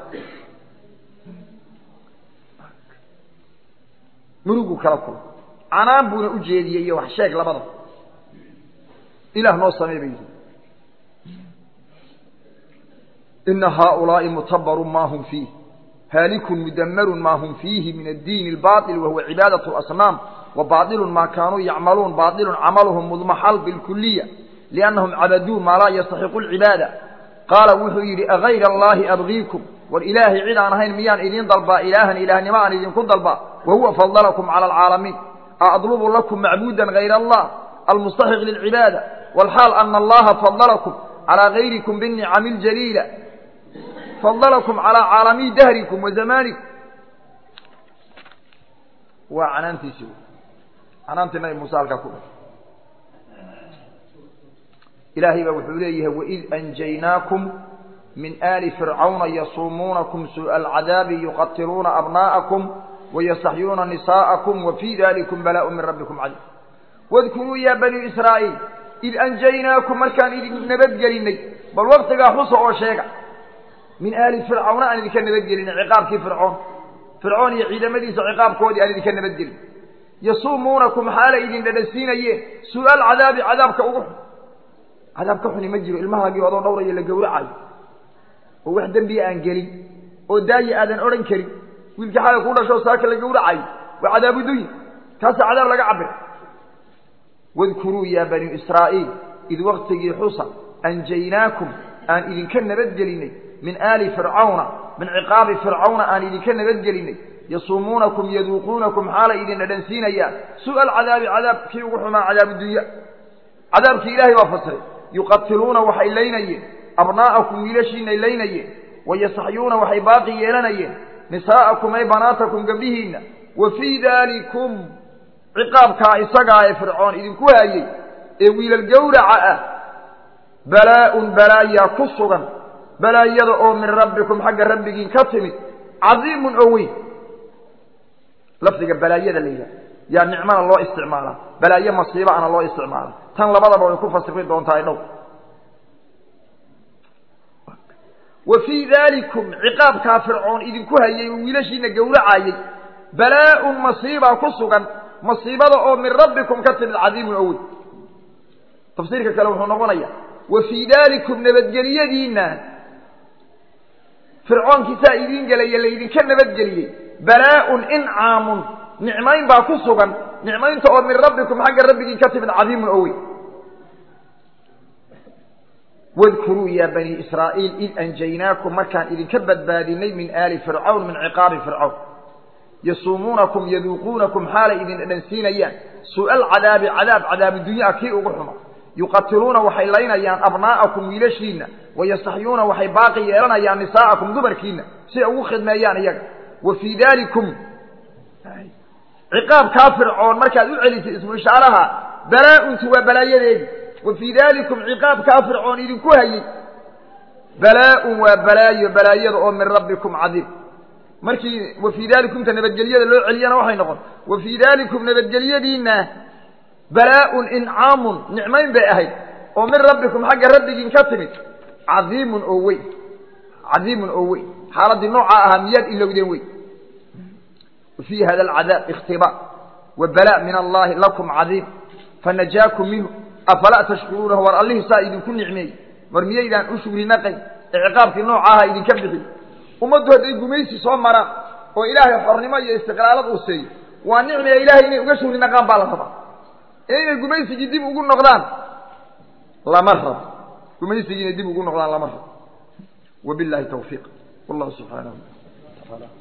murugu kala kulmay canaan buuna u jeediyey iyo wax sheeg labada ilaah noo samey bay yihi ina haaulaa'i mutabarun ma hum fiih haalikun mudammarun ma hum fiihi min addiin albaaطil wahuwa cibaadaة اlasnaam وباطل ما كانوا يعملون باطل عملهم مضمحل بالكلية لأنهم عبدوا ما لا يستحق العبادة قال وحو يري أغير الله أبغيكم والإله عيد عن هين ميان إذين ضربا إلها إله نمان إذين كن ضربا وهو فضلكم على العالمين أطلب لكم معبودا غير الله المستحق للعبادة والحال أن الله فضلكم على غيركم بالنعم الجليلة فضلكم على عالمي دهركم وزمانكم وعنانتي سوى anaanti nabi muuse halkaa ku dha ilaahay baa wuxuu leeyahay waid anjaynaakum min aali fircawna yasuumuunakum suuءa alcadaabi yuqatiluuna abnaa'akum wayastaxyuuna nisaa'akum wafii dalikum balaaءu min rabbikum cadiim wadkuruu ya bani israa'iil id anjaynaakum markaan idin nabadgelinay bal waktigaa xusa oo sheega min aali fircawna aan idinka nabadgelinay ciqaabkii fircoon fircoon iyo ciidamadiisa ciqaabkoodii aan idinka nabadgelin yasuumuunakum xaalay idin dhadhansiinayeen su-aal cadaabi cadaabka ugu xun cadaab ka xuni ma jiro ilmahaagii odoo dhowraya la gowracayo oo wax dembiya aan gelin oo daayi aadan odhan karin wiilkii xalay kuu dhashoo saaka la gowracayo waa cadaabu dunya kaasa cadaab laga cabira wadkuruu yaa bani israa'iil id waktigii xusa anjaynaakum aan idinka nabadgelinay min aali fircawna min ciqaabi fircawna aan idinka nabadgelinay yasuumuunakum yaduuquunakum xaalay idin dhadhansiinayaan su-al cadaabi cadaabkii ugu xumaa cadaabu dunya cadaabkii ilaahay baa fasiray yuqatiluuna waxay laynayeen abnaa'akum wiilashiinay laynayeen wayastaxyuuna waxay baaqi yeelanayeen nisaa'akum ay banaatakum gabdhihiinna wa fii daalikum ciqaabkaa isagaa ee fircoon idinku haayey ee wiilal gowraca ah balaa-un balaayaa ku sugan balaayada oo min rabbikum xagga rabbigiin ka timid cadiimun oo weyn lafdiga balaayada la yidhaha yaa nicmana loo isticmaalaa balaayo masiiba ana loo isticmaala tan labadaba way ku fasiri doontaa dhow wa fii daalikum ciqaabkaa fircoon idinku hayay oo wiilashiina gowracayey balaa-un masiibaa ku sugan masiibada oo min rabbikum ka timid cadiimun oo weyn tafsiirka kale wuxuu noqonaya wa fii daalikum nabadgeliyadiina fircoonkiisaa idiin gelaya laydinka nabadgeliyey balaa-un incaamun nicmayn baa ku sugan nicmaynta oo min rabbikum xagga rabbigiin ka timid cadiimun oo weyn wadkuruu yaa bani israa'iil id anjaynaakum markaan idinka badbaadinay min aali fircawn min ciqaabi fircawn yasuumuunakum yaduuquunakum xaalay idin dhadhansiinayaan su-al cadaabi cadaab cadaabu dunyaa kii ugu xuma yuqatiluuna waxay laynayaan abnaa'akum wiilashiinna wayastaxyuuna waxay baaqi yeelanayaan nisaa'akum dumarkiinna si ay ugu khidmeeyaan iyaga wa fii daalikum ciqaabkaa fircoon markaad u celisay ismu ishaaraha balaa-untu waa balaayadeedi wa fii daalikum ciqaabkaa fircoon idinku hayey balaa-un waa balaayo balaayada oo min rabbikum cadiim markii wa fii daalikumta nabadgelyada loo celiyana waxay noqon wa fii daalikum nabadgelyadiinna balaa-un incaamun nicmayn bay ahayd oo min rabbikum xagga rabbigiin ka timid cadiimun oo weyn cadiimun oo weyn xaaladdii noocaa ahaa miyaad ilowdeen wey fii hada alcadaab ikhtibaa wa balaa min allahi lakum cadiim fanajaakum minhu afalaa tashkuruunahu war allihii saa idinku nicmeeyey mar miyaydaan u shugri naqayn ee ciqaabkii noocaaha idinka bixi ummaddu hadday gumaysi soo maraan oo ilaahay xornimo iyo istiqlaalad uu seeyo waa nicmiga ilaahay inay uga shugri naqaan baa la rabaa ee inay gumaysigii dib ugu noqdaan lama rabo gumaysigii inay dib ugu noqdaan lama rabo wabillahi tawfiiq wallahu subxaanahu watacaala